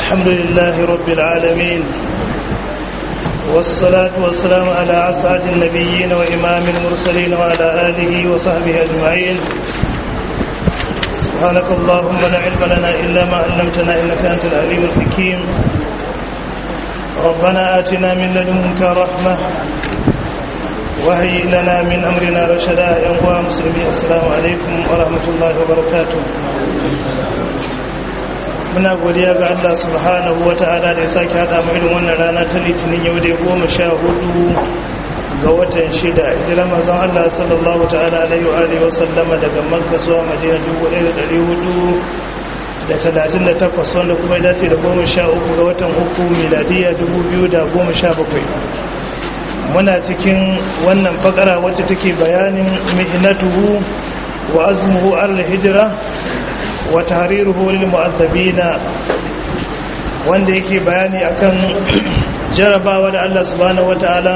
الحمد لله رب العالمين والصلاة والسلام على أسعد النبيين وإمام المرسلين وعلى آله وصحبه أجمعين سبحانك اللهم لا علم لنا إلا ما علمتنا إنك أنت العليم الحكيم ربنا آتنا من لدنك رحمة وهيئ لنا من أمرنا رشدا يا مسلمين السلام عليكم ورحمة الله وبركاته muna godiya ga Allah subhanahu wa ta'ala da ya sake hada mu irin wannan rana ta litinin yau da goma sha hudu ga watan shida hijirar manzon Allah sallallahu ta'ala alaihi wa alihi wa sallama daga Makka zuwa Madina 1438 wanda kuma ya dace da goma sha uku ga watan uku miladiya 2017 muna cikin wannan fakara wacce take bayanin mihnatuhu wa azmuhu al-hijra wa tahriruhu lil mu'addabina wanda yake bayani akan jarabawa da Allah subhanahu wataala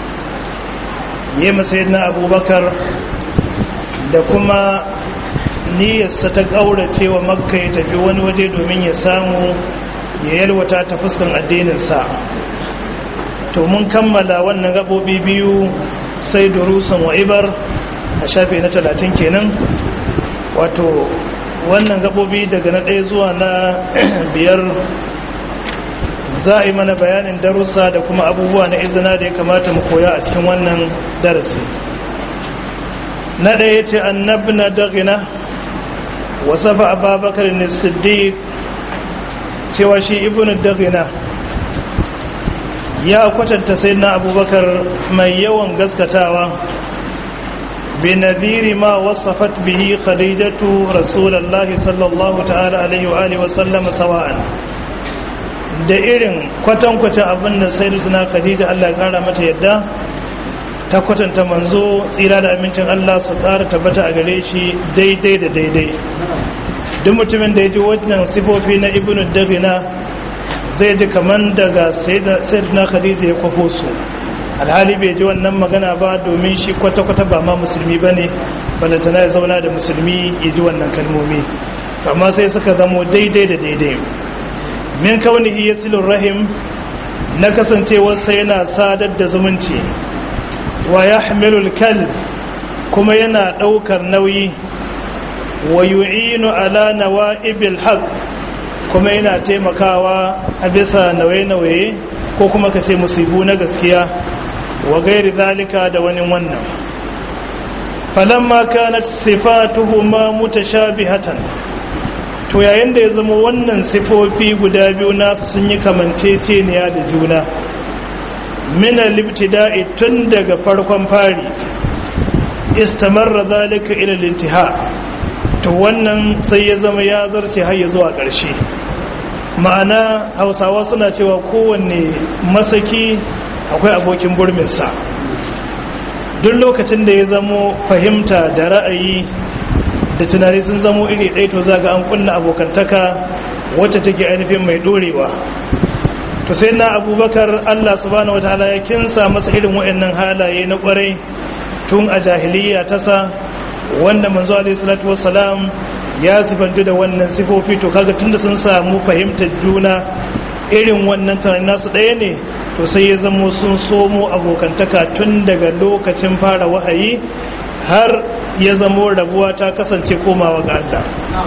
yayin sayyidina Abubakar da kuma niyyarsa ta kaurace wa Makka ya tafi wani waje domin ya samu ya yalwata ta fuskan addinin sa to mun kammala wannan gabobi biyu sai durusan wa ibar a shafi na 30 kenan wato wannan gabobi daga na ɗaya zuwa na biyar za a yi mana bayanin darussa da kuma abubuwa na izina da ya kamata mu koya a cikin wannan darasi na ɗaya ce annabna dagina wasa ba ababakar ne siddiq cewa shi ibn dagina ya kwatanta sai na abubakar mai yawan gaskatawa بنذير ما وصفت به خديجة رسول الله صلى الله تعالى عليه وآله وسلم سواء da irin kwatankwacin abin da sai tuna khadija Allah kara mata yadda ta kwatanta manzo tsira da amincin Allah su kara tabbata a gare shi daidai da daidai duk mutumin da ya ji wannan sifofi na ibnu dagina zai ji kaman daga sayyidina khadija ya kwafo su alhali bai ji wannan magana ba domin shi kwata-kwata ba ma musulmi ba ne balantana ya zauna da musulmi ya ji wannan kalmomi amma sai suka zamo daidai da daidai min kaunihi ya silin rahim na kasancewarsa yana sadar da zumunci wa ya hamilul kal kuma yana ɗaukar nauyi wa yu'inu ala nawa'ibil haq kuma yana taimakawa a bisa nauye-nauye ko kuma ka ce musibu na gaskiya wa gairi zalika da wani wannan falamma kanat sifatuhuma mutashabihatan to yayin da ya zama wannan sifofi guda biyu nasu sun yi kamanceceniya da juna min al-ibtida'i tun daga farkon fari istamarra zalika ila al-intiha to wannan sai ya zama ya zarce har ya zuwa ƙarshe ma'ana hausawa suna cewa kowanne masaki akwai abokin burminsa duk lokacin da ya zamo fahimta da ra'ayi da tunani sun zamo iri ɗaya to zaga an kulla abokantaka wacce take ainihin mai ɗorewa to sai na abubakar allah subhanahu wa ta'ala ya kinsa masa irin waɗannan halaye na ƙwarai tun a jahiliya tasa wanda manzo alaihi salatu wassalam ya sifantu da wannan sifofi to kaga tunda sun samu fahimtar juna irin wannan tunanin nasu ɗaya ne to sai ya zamo sun somo abokantaka tun daga lokacin fara wahayi har ya zamo rabuwa ta kasance komawa ga Allah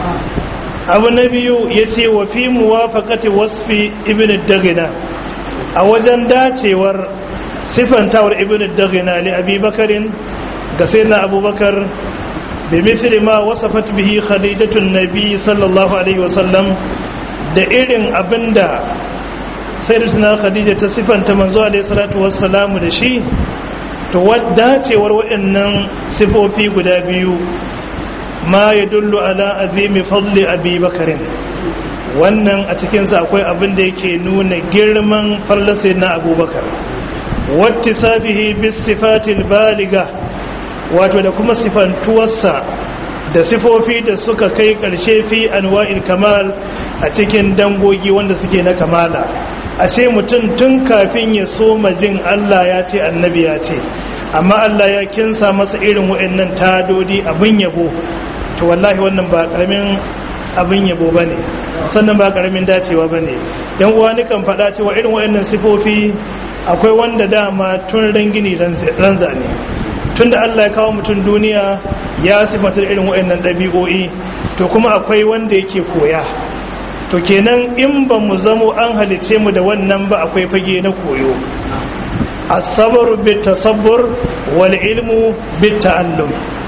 abu na biyu ya ce wa fi muwafaqati wasfi ibn dagina a wajen dacewar sifantawar ibn dagina li abi bakarin ga sayyidina abubakar bi mithli ma wasafat bihi khadijatun nabi sallallahu alaihi wasallam da irin abinda sai da tuna khadija ta sifanta manzo alaihi salatu wassalamu da shi to dacewar waɗannan sifofi guda biyu ma ya dullu ala azimi fadli abi bakarin wannan a cikinsa akwai abin da yake nuna girman fallasai na abubakar wata sabihi bis sifatil baliga wato da kuma sifantuwarsa da sifofi da suka kai ƙarshe fi anwa'il kamal a cikin dangogi wanda suke na kamala ashe mutum tun kafin ya soma jin Allah ya ce annabi ya ce amma Allah ya kinsa masa irin wa'annan tadodi abin yabo to wallahi wannan ba karamin abin yabo bane sannan ba karamin dacewa ba ne yan uwa ni kan faɗa cewa irin waɗannan sifofi akwai wanda dama tun rangini ranza ne tun da Allah ya kawo mutum duniya ya sifantar irin waɗannan ɗabi'o'i to kuma akwai wanda yake koya to kenan in ba mu zamo an halice mu da wannan ba akwai fage na koyo asabaru bit tasabbur wal ilmu bit ta'allum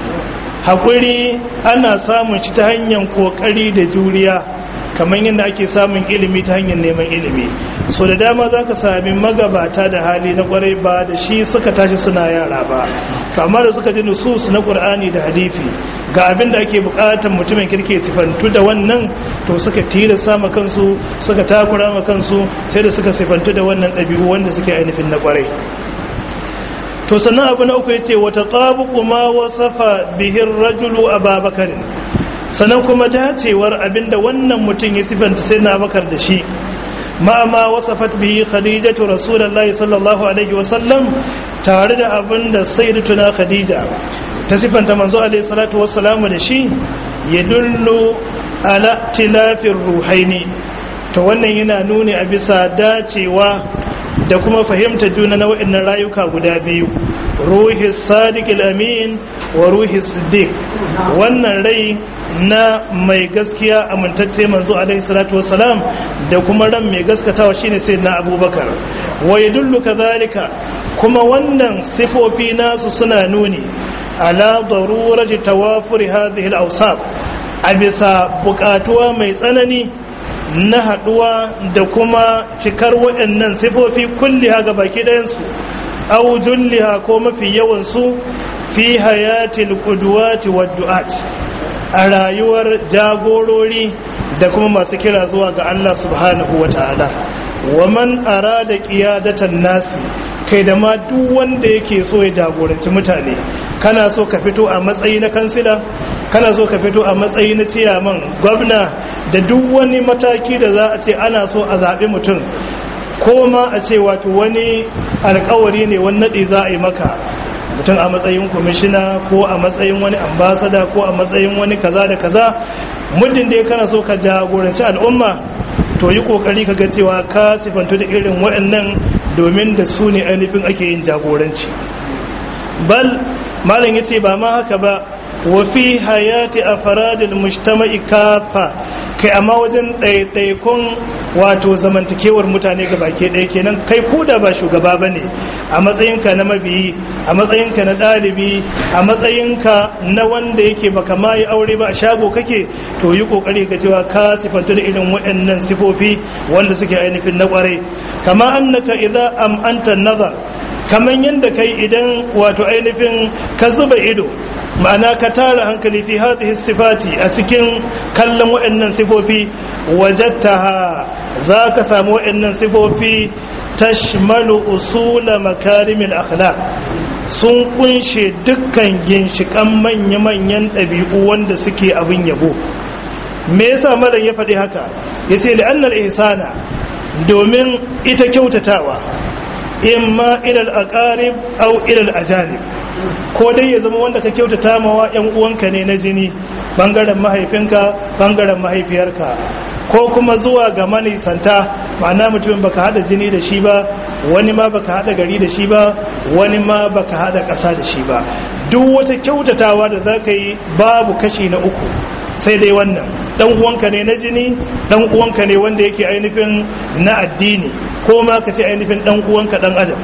hakuri ana samun shi ta hanyar kokari da juriya kamar yadda ake samun ilimi ta hanyar neman ilimi so da dama za ka sami magabata da hali na kwarai ba da shi suka tashi suna yara ba kama da suka ji nusus na ƙur'ani da hadithi ga abin da ake buƙatar mutumin kirke sifantu da wannan to suka tira sama kansu suka takura ma kansu sai da suka sifantu da wannan ɗabi'u wanda suke ainihin na kwarai to sannan abu na uku ya ce wata ƙabuku ma wasafa bihin rajulu a babakarin sannan kuma dacewar abinda wannan mutum ya sifanta sai na bakar da shi ma'ama wasafat bihi khadijatu rasulullahi sallallahu alaihi wasallam tare da abinda sayyidatuna khadija ta sifanta manzo alaihi salatu wassalamu da shi ya dullu ala tilafin ruhaini to wannan yana nuni a bisa dacewa da kuma fahimta juna na wa'annan rayuka guda biyu ruhi sadiq amin wa ruhi siddiq wannan rai na mai gaskiya amintacce manzo alaihi salatu wassalam da kuma ran mai gaskatawa shine sayyidina abubakar wa yadullu kadhalika kuma wannan sifofi nasu suna nuni ala darurati tawafuri hadhihi al-awsaf a bisa bukatuwa mai tsanani na haduwa da kuma cikar waɗannan sifofi kulliha ga baki ɗayansu au julliha ko mafi yawansu fi hayatil qudwati wad du'at a rayuwar jagorori da kuma masu kira zuwa ga Allah subhanahu wata'ala wa man arada qiyadatan nasi kai da ma duk wanda yake so ya jagoranci mutane kana so ka fito a matsayi na kansila kana so ka fito a matsayi na ciyaman gwamna da duk wani mataki da za a ce ana so a zaɓi mutum ko ma a ce wato wani alkawari ne wani naɗi za a yi maka mutum a matsayin kwamishina ko a matsayin wani ambasada ko a matsayin wani kaza da kaza muddin da ya kana so ka jagoranci al'umma to yi kokari ka ga cewa ka sifantu da irin waɗannan domin da su ne ainihin ake yin jagoranci bal malam yace ba ma haka ba wa fi hayati afradil mujtama'i kafa kai amma wajen ɗaiɗaikun wato zamantakewar mutane ga baki ɗaya kenan kai ko da ba shugaba ba ne a matsayinka na mabiyi a matsayinka na ɗalibi a matsayinka na wanda yake baka ma yi aure ba a shago kake to yi kokari ka cewa ka sifantu da irin waɗannan sifofi wanda suke ainihin na ƙwarai kama annaka idza am anta nazar kaman yanda kai idan wato ainihin ka zuba ido ma'ana ka tara hankali fi hadhihi sifati a cikin kallon waɗannan sifofi wajattaha za ka samu waɗannan sifofi tashmalu usula makarimil akhlaq sun kunshe dukkan ginshikan manya-manyan ɗabi'u wanda suke abin yabo me yasa malam ya faɗi haka yace da annal ihsana domin ita kyautatawa imma ilal aqarib aw ilal ajanib ko dai ya zama wanda ka kyautata mawa yan uwanka ne na jini bangaren mahaifinka bangaren mahaifiyarka ko kuma zuwa ga manisanta ma'ana mutumin baka hada jini da shi ba wani ma baka hada gari da shi ba wani ma baka hada ƙasa da shi ba duk wata kyautatawa da za ka yi babu kashi na uku sai dai wannan dan uwanka ne na jini dan uwanka ne wanda yake ainihin na addini ko ma ka ce ainihin dan uwanka dan adam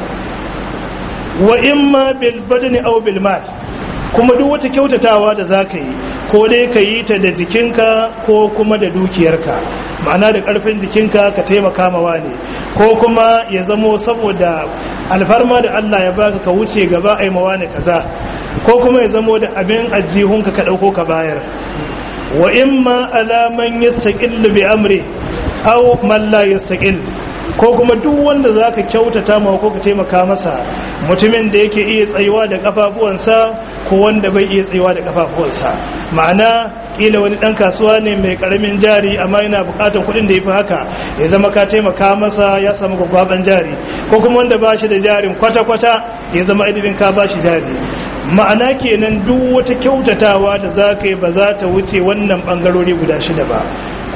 wa imma bil badani aw bil mal kuma duk wata kyautatawa da zaka yi ko dai ka yi ta da jikinka ko kuma da dukiyarka ma'ana da karfin jikinka ka taimaka mawa ne ko kuma ya zamo saboda alfarma da Allah ya baka ka wuce gaba ai mawa ne kaza ko kuma ya zamo da abin ajihunka ka dauko ka bayar wa imma ala man yastaqillu bi amri aw man la yastaqil ko kuma duk wanda zaka kyautata ma ko ka taimaka masa mutumin da yake iya tsayuwa da kafafuwansa ko wanda bai iya tsayuwa da kafafuwansa ma'ana kila wani dan kasuwa ne mai karamin jari amma yana bukatar kuɗin da yafi haka ya zama ka taimaka masa ya samu gwagwaban jari ko kuma wanda ba shi da jarin kwata-kwata ya zama ainihin ka ba shi jari ma'ana kenan duk wata kyautatawa da za ka yi ba za ta wuce wannan bangarori guda shida ba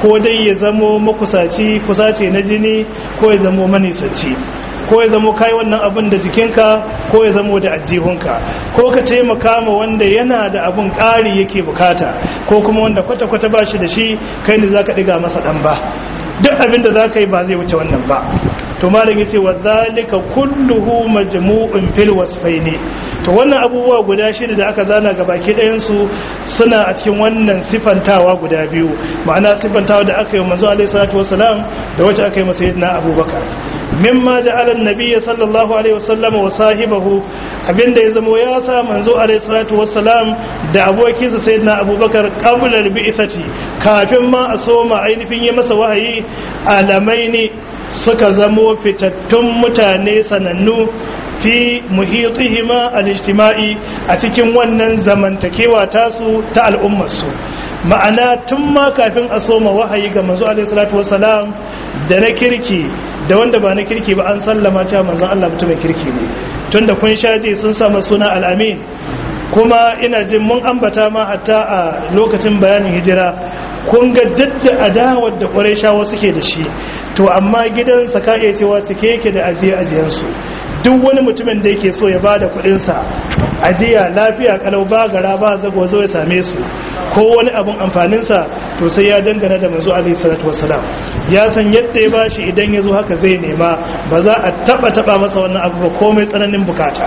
ko dai ya zamo makusaci kusace na jini ko ya zamo manisanci ko ya zamo kai wannan abin da jikinka ko ya zamo da ajihunka ko ka taimaka ma wanda yana da abin ƙari yake bukata ko kuma wanda kwata-kwata ba shi da shi kai ne za ka ɗiga masa ɗan ba duk abin da za ka yi ba zai wuce wannan ba to malam yace wa zalika kulluhu majmu'un fil wasfaini to wannan abubuwa guda shida da aka zana ga baki ɗayan su suna a cikin wannan sifantawa guda biyu ma'ana sifantawa da aka yi manzo alaihi salatu wassalam da wacce aka yi masa sayyidina abubakar mimma ja'ala an-nabiy sallallahu alaihi wasallam wa sahibahu abinda ya zama ya sa manzo alaihi salatu wassalam da abokinsa sayyidina abubakar qabla al-bi'thati kafin ma a soma ainihin yi masa wahayi alamaini suka zamo fitattun mutane sanannu fi muhitihima al-ijtima'i a cikin wannan zamantakewa tasu ta al'ummarsu ma'ana tun ma kafin a soma wahayi ga manzo alaihi salatu wassalam da na kirki da wanda ba na kirki ba an sallama cewa manzon Allah mutumin kirki ne tunda kun shaje sun sama suna al-amin kuma ina jin mun ambata ma hatta a lokacin bayanin hijira kun ga dadda adawar da ƙwarai suke da shi to amma gidansa ka iya cewa cike yake da ajiye ajiyansu duk wani mutumin da yake so ya ba da kuɗinsa ajiya lafiya kalau ba gara ba zago zo ya same su ko wani abun amfaninsa to sai ya dangana da manzo alaihi salatu wassalam ya san yadda ya bashi idan ya zo haka zai nema ba za a taba taba masa wannan abu ba komai tsananin bukata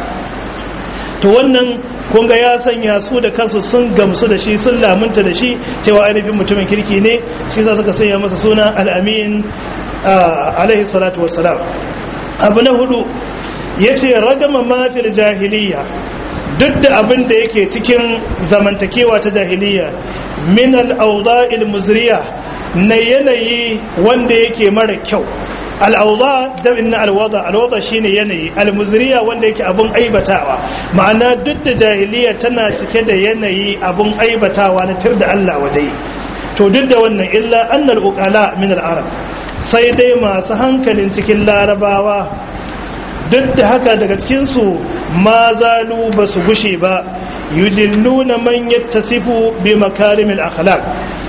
to wannan kun ga ya sanya su da kansu sun gamsu da shi sun lamunta da shi cewa ainihin mutumin kirki ne shi za suka sanya masa suna al'amin alaihi salatu wassalam abu na hudu ya ce ragama mafil jahiliya duk da abin da yake cikin zamantakewa ta jahiliya min al'auda'il muzriya na yanayi wanda yake mara kyau al'auda dabin na alwada alwada shine yanayi almuzriya wanda yake abun aibatawa ma'ana duk da jahiliya tana cike da yanayi abun aibatawa na tir da Allah wadai to duk da wannan illa annal uqala min al-arab sai dai masu hankalin cikin larabawa duk da haka daga cikin su ma zalu basu gushe ba yujilluna man yattasifu bi makarimil akhlaq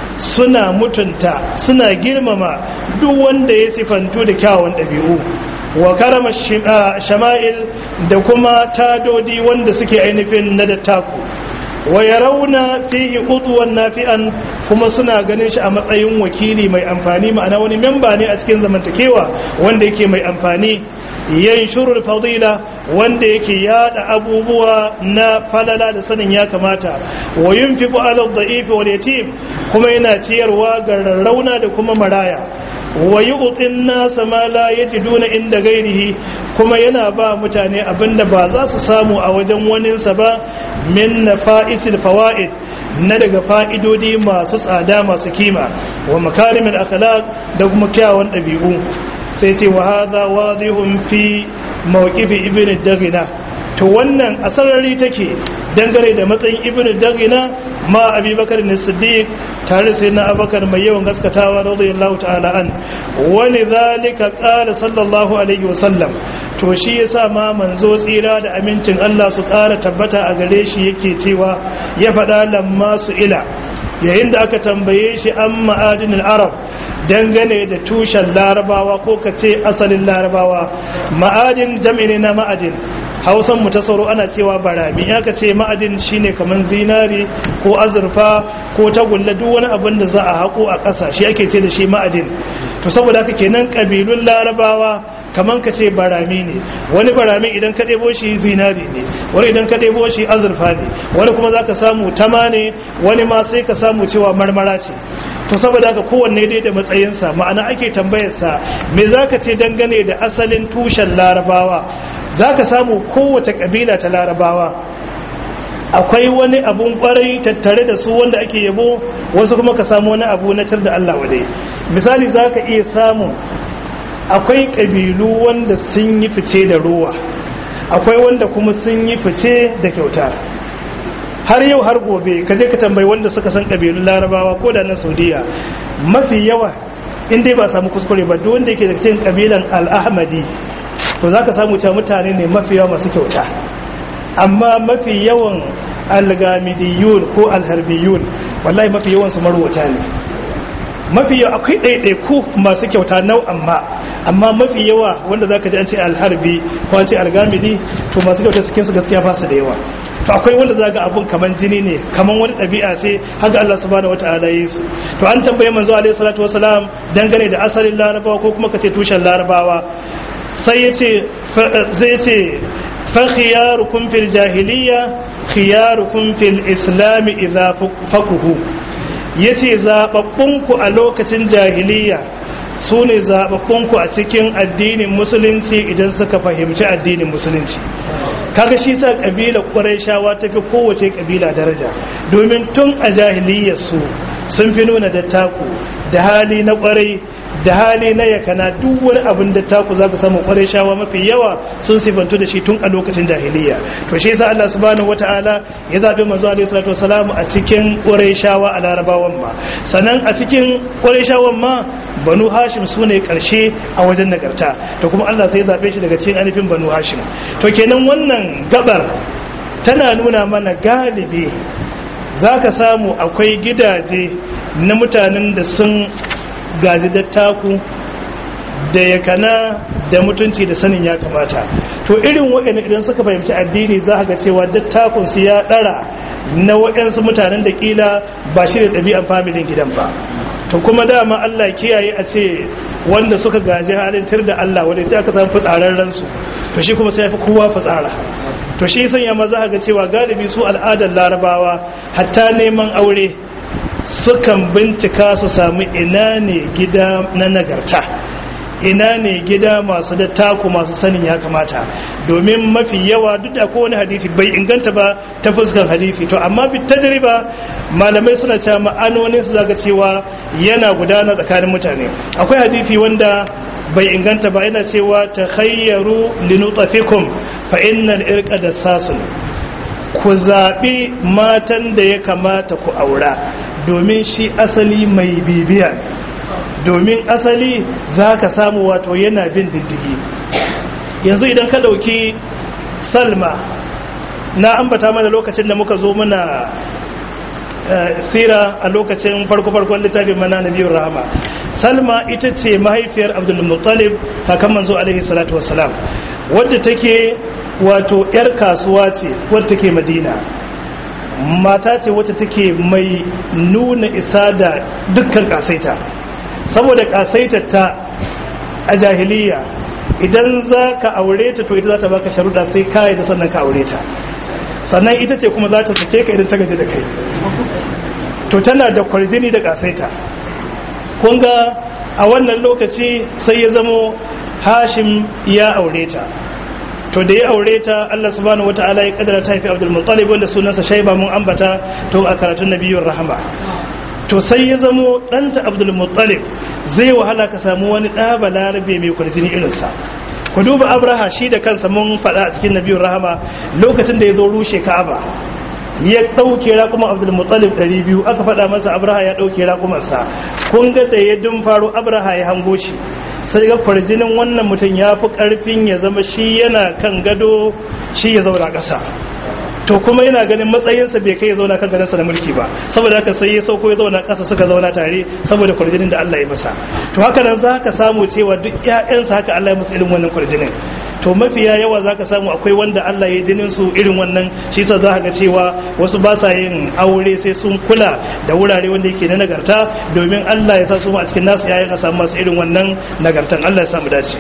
suna mutunta suna girmama duk wanda ya sifantu da kyawun ɗabi'u wa karama shama'il da kuma tadodi wanda suke ainihin na dattaku wa ya rauna fihi udwan nafi'an kuma suna ganin shi a matsayin wakili mai amfani ma'ana wani memba ne a cikin zamantakewa wanda yake mai amfani yanshurul fadila wanda yake yada abubuwa na falala da sanin ya kamata wa yunfiqu ala dha'ifi wal yatim kuma yana ciyarwa ga rarrauna da kuma maraya wa yu'tin nasa ma la yajiduna inda gairihi kuma yana ba mutane abinda ba za su samu a wajen waninsa ba min nafa'isil fawaid na daga fa'idodi masu tsada masu kima wa makarimin akhlaq da kuma kyawun ɗabi'u sai ce wa hadha wadihun fi mawqifi ibn dagina to wannan asarari take dangane da matsayin ibn dagina ma abubakar ne siddiq tare sai na abakar mai yawan gaskatawa radiyallahu ta'ala an wani zalika qala sallallahu alaihi wasallam to shi yasa ma manzo tsira da amincin Allah su ƙara tabbata a gare shi yake cewa ya faɗa lamma su ila yayin da aka tambaye shi an ma'adinul arab dangane da tushen larabawa ko ka ce asalin larabawa ma'adin jam'i na ma'adin hausan mu ta sauro ana cewa barami ya ka ce ma'adin shine kamar zinari ko azurfa ko tagulla duk wani abin da za a haƙo a ƙasa shi ake ce da shi ma'adin to saboda haka kenan ƙabilun larabawa kamar ka ce barami ne wani barami idan ka ɗebo shi zinari ne wani idan ka ɗebo shi azurfa ne wani kuma za ka samu tama ne wani ma sai ka samu cewa marmara ce to saboda haka kowanne dai da matsayinsa ma'ana ake tambayarsa me za ka ce dangane da asalin tushen larabawa za ka samu kowace ƙabila ta larabawa akwai wani abun kwarai tattare da su wanda ake yabo wasu kuma ka samu wani abu na tar da Allah wadai misali za ka iya samu akwai ƙabilu wanda sun yi fice da ruwa akwai wanda kuma sun yi fice da kyauta har yau har gobe ka je ka tambayi wanda suka san ƙabilun larabawa ko da na saudiya mafi yawa in dai ba samu kuskure ba duk wanda yake da cikin ƙabilan al'ahmadi to za ka samu cewa mutane ne mafi yawa masu kyauta amma mafi yawan algamidiyun ko alharbiyun wallahi mafi yawan su marwata ne mafi yawa akwai ɗaiɗaiku masu kyauta nau'an ma amma mafi yawa wanda za ka ji an ce alharbi ko an ce algamidi to masu kyauta cikin su gaskiya ba su da yawa to akwai wanda za ga abun kaman jini ne kaman wani ɗabi'a ce haka Allah subhanahu wata'ala yi su to an tambaye manzo alaihi salatu wasalam dangane da asalin larabawa ko kuma kace tushen larabawa sai yace zai ce fa khiyarukum fil jahiliya khiyarukum fil islam idza fakuhu yace zababbunku a lokacin jahiliya su ne zababbunku a cikin addinin musulunci idan suka fahimci addinin musulunci kaga shi sa kabilar quraishawa tafi kowace kabila daraja domin tun a jahiliyar su sun fi nuna da taku da hali na kwarai da hali na yakana duk wani abin da taku zaka samu quraishawa mafi yawa sun sifantu da shi tun a lokacin jahiliya to shi yasa Allah subhanahu wataala ya zabi manzo alaihi salatu wasalam a cikin quraishawa a larabawan ma sannan a cikin quraishawan ma banu hashim su ne karshe a wajen nagarta to kuma Allah sai ya zabe shi daga cikin anifin banu hashim to kenan wannan gabar tana nuna mana galibi zaka samu akwai gidaje na mutanen da sun gaji dattaku da yakana da mutunci da sanin ya kamata to irin waɗanda idan suka fahimci addini za ga cewa dattakun su ya ɗara na waɗansu mutanen da ƙila ba shi da ɗabi'an familin gidan ba to kuma dama Allah kiyaye a ce wanda suka gaji halin tir da Allah wanda ta aka samu fitsararren su to shi kuma sai ya fi kowa fitsara to shi sanya ma za ga cewa galibi su al'adar larabawa hatta neman aure sukan bincika su samu ina ne gida na nagarta ina ne gida masu da taku masu sanin ya kamata domin mafi yawa duk da kowane hadisi bai inganta ba ta fuskar hadisi to amma bi tajriba malamai suna cewa ma'anonin su zaka cewa yana gudana tsakanin mutane akwai hadisi wanda bai inganta ba yana cewa takhayyaru linutafikum fa innal irqa dassasun ku zaɓi matan da ya kamata ku aura domin shi asali mai bibiya domin asali za ka samu wato yana bin diddigi yanzu idan ka ɗauki salma na ambata mana lokacin da muka zo muna sira a lokacin farko-farkon littafin mana na biyun rahama salma ita ce mahaifiyar abdulmuttalib kakan manzo alaihi salatu wasalam wadda take wato 'yar kasuwa ce wadda take madina mata ce wacce take mai nuna isa da dukkan kasaita saboda kasaitar ta a jahiliya idan za ka aure ta to ita za ta baka sharuɗa sai kayi da sannan ka aure ta sannan ita ce kuma za ta sake ka idan ta gaji da kai to tana da kwarjini da kasaita kun ga a wannan lokaci sai ya zamo hashim ya aure ta to da ya aure ta Allah subhanahu wataala ya kadara ta haifi Abdul Muttalib wanda sunansa Shayba mun ambata to a karatun Nabiyyur Rahama to sai ya zamo ɗanta Abdul Muttalib zai wahala ka samu wani ɗa balarabe mai kwarjini irinsa ku duba Abraha shi da kansa mun faɗa a cikin Nabiyyur Rahama lokacin da ya zo rushe Ka'aba ya ɗauke raƙuman Abdul Muttalib 200 aka faɗa masa Abraha ya ɗauke raƙumansa kun ga da ya dun faro Abraha ya hango shi sai ga kwarjinin wannan mutum ya fi ƙarfin ya zama shi yana kan gado shi ya zauna ƙasa to kuma yana ganin matsayinsa bai kai ya zauna kan gadonsa na mulki ba saboda haka sai ya sauko ya zauna ƙasa suka zauna tare saboda kwarjinin da Allah ya masa to haka nan za ka samu cewa duk ƴaƴansa haka Allah ya musu irin wannan kwarjinin to mafiya yawa za ka samu akwai wanda Allah ya jinin su irin wannan shi sa za ga cewa wasu ba sa yin aure sai sun kula da wurare wanda yake na nagarta domin Allah ya sa su a cikin nasu yayin a samu masu irin wannan nagartan Allah ya samu dace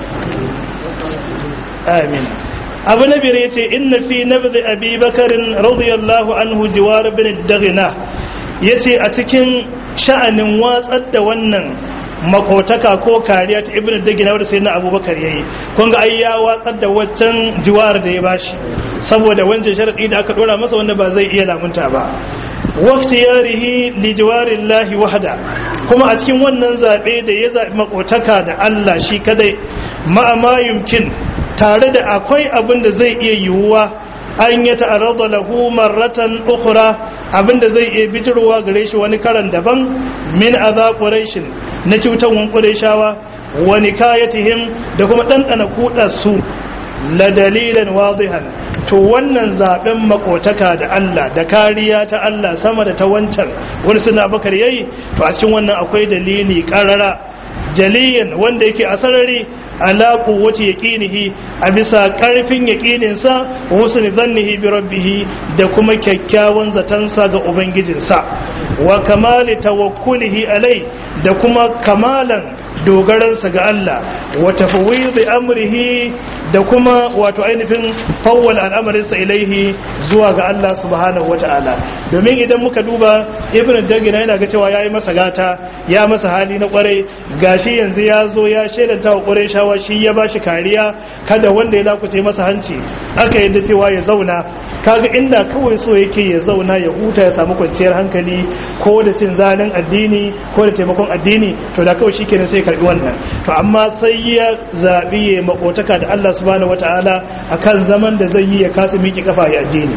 amin abu na biyar yace inna fi nabdi abi bakarin radiyallahu anhu jiwar bin daghina yace a cikin sha'anin watsar da wannan makotaka ko kariya ta ibnu dagina wanda sai na abubakar yayi kun ga ai ya watsar da waccan jiwar da ya bashi saboda wancan sharadi da aka dora masa wanda ba zai iya lamunta ba waqti yarihi li jiwarillahi wahda kuma a cikin wannan zabe da ya zabi makotaka da Allah shi kadai ma ma yumkin tare da akwai abin da zai iya yiwuwa an ya ta'arrada lahu marratan ukhra abinda zai iya bitirwa gare shi wani karan daban min adha quraishin na cutawan qurayshawa wa nikayatihim da kuma dandana kudar su la dalilan wadihan to wannan zaben makotaka da Allah da kariya ta Allah sama da ta wancan wani suna bakar yayi to a cikin wannan akwai dalili karara jaliyan wanda yake a sarari ala quwwati yaqinihi a bisa karfin yaqininsa wa husni dhannihi bi rabbih da kuma kyakkyawan zatansa ga ubangijinsa wa kamali tawakkulihi alai da kuma kamalan dogaransa ga Allah wa tafwidi amrihi da kuma wato ainihin fawwal al'amarinsa ilaihi zuwa ga Allah subhanahu wata'ala domin idan muka duba ibn dagina yana ga cewa yayi masa gata ya masa hali na kwarai gashi yanzu ya zo ya shelanta wa kwarai shawa shi ya bashi kariya kada wanda ya lakuce masa hanci aka yadda cewa ya zauna kaga inda kawai so yake ya zauna ya huta ya samu kwanciyar hankali ko da cin zalin addini ko da taimakon addini to da kawai shikenan sai karbi wannan to amma sai ya zabi ya makotaka da Allah subhanahu wataala akan zaman da zai yi ya kasu miki kafa ya addini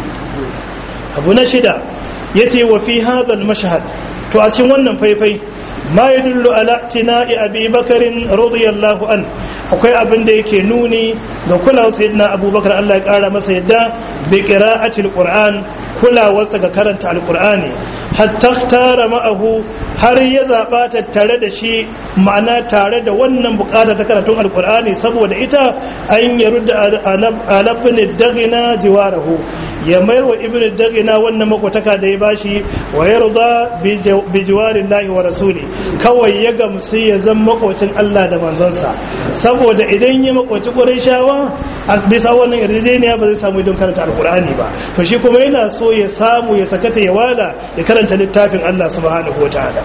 abu na shida yace wa fi hadha al-mashhad to a cikin wannan faifai ma yadullu ala tina'i abi bakarin radiyallahu an akwai abin da yake nuni ga kulawar sayyidina abubakar Allah ya kara masa yadda bi qira'atil qur'an kulawarsa ga karanta alqur'ani hatta tara ma'ahu har ya zaba ta tare da shi ma'ana tare da wannan bukata ta karatun alqur'ani saboda ita an yarudda alabni dagina jiwarahu ya mayar wa ibn dagina wannan makwataka da ya bashi wa yarda bi jiwarin lahi wa rasuli kawai ya gamsu ya zama makwacin Allah da manzonsa saboda idan ya makwaci Qurayshawa a bisa wannan yarjejeniya ba zai samu idan karanta alqur'ani ba to shi kuma yana so ya samu ya sakata ya wala ya karanta littafin Allah subhanahu wataala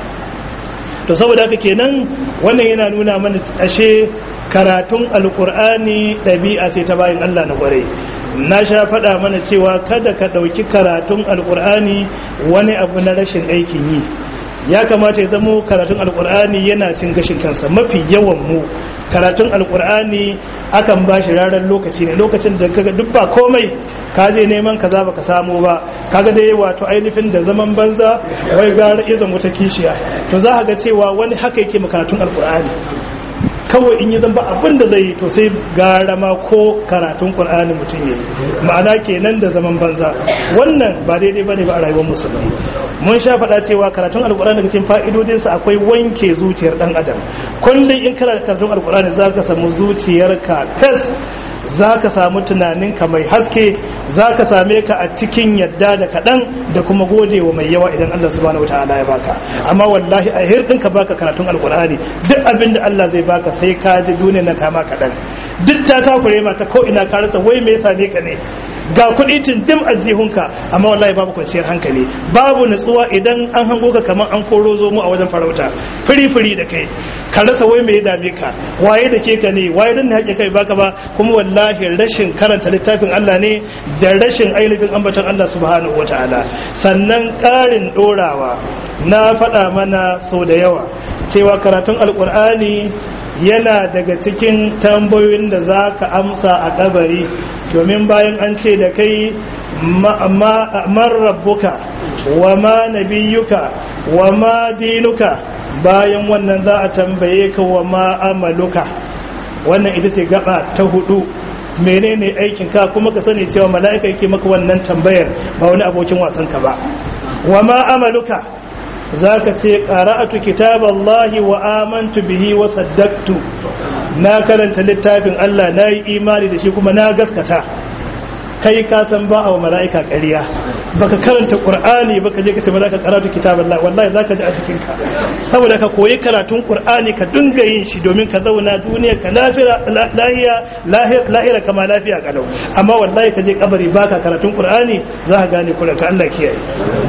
to saboda haka kenan wannan yana nuna mana ashe karatun alqur'ani dabi'a ce ta bayin Allah na kwarai na sha faɗa mana cewa kada ka ɗauki karatun alƙur'ani wani abu na rashin aikin yi ya kamata ya zamo karatun alƙur'ani yana cin gashin kansa mafi yawan mu karatun alƙur'ani akan ba shi ranar lokaci ne lokacin da kaga duk ba komai ka je neman kaza baka samu ba kaga dai wato ainihin da zaman banza wai gara izan wata kishiya to za ga cewa wani haka yake karatun alƙur'ani kawai in yi zamba abin da zai yi to sai gara ma ko karatun ƙur'ani mutum ya yi ma'ana kenan da zaman banza wannan ba daidai ba ne ba a rayuwar musulmi mun sha faɗa cewa karatun alƙur'ani daga cikin fa'idodinsa akwai wanke zuciyar ɗan adam kullum in kana karatun alƙur'ani za ka samu zuciyarka kas za ka samu tunaninka mai haske za ka same ka a cikin yadda da kaɗan da kuma gode wa mai yawa idan Allah subhanahu wa ta'ala ya baka amma wallahi a hirɗin ka baka karatun alkur'ani duk abin da Allah zai baka sai ka ji duniya na ta ma kaɗan duk ta takure ma ta ko ina ka rasa wai me yasa ne ka ne ga kuɗi tindim a jihunka amma wallahi babu kwanciyar hankali babu nutsuwa idan an hango ka kamar an koro zo mu a wajen farauta firi firi da kai ka rasa wai me ya dame ka waye da ke ka ne waye dan ne haƙe kai baka ba kuma wallahi rashin karanta littafin Allah ne da rashin ainihin ambaton Allah subhanahu wataala sannan ƙarin ɗorawa na faɗa mana sau da yawa cewa karatun alƙur'ani yana daga cikin tambayoyin da za ka amsa a kabari domin bayan an ce da kai man rabbuka wa ma nabiyuka wa ma dinuka bayan wannan za a tambaye ka wa ma amaluka wannan ita ce gaba ta hudu menene aikin ka kuma ka sani cewa mala'ika yake maka wannan tambayar ba wani abokin wasan ka ba wa ma amaluka zaka ce qara'atu kitaballahi wa amantu bihi wa saddaqtu na karanta littafin Allah na yi imani da shi kuma na gaskata kai ka san ba a wa mala'ika ƙarya baka karanta qur'ani baka je ka ce mala'ika qara'atu kitaballahi wallahi zaka ji a cikin ka saboda ka koyi karatun qur'ani ka dinga yin shi domin ka zauna duniya ka lafiya lahiya lahira kama lafiya kalau amma wallahi ka je kabari baka karatun qur'ani za ka gane kuranka Allah kiyaye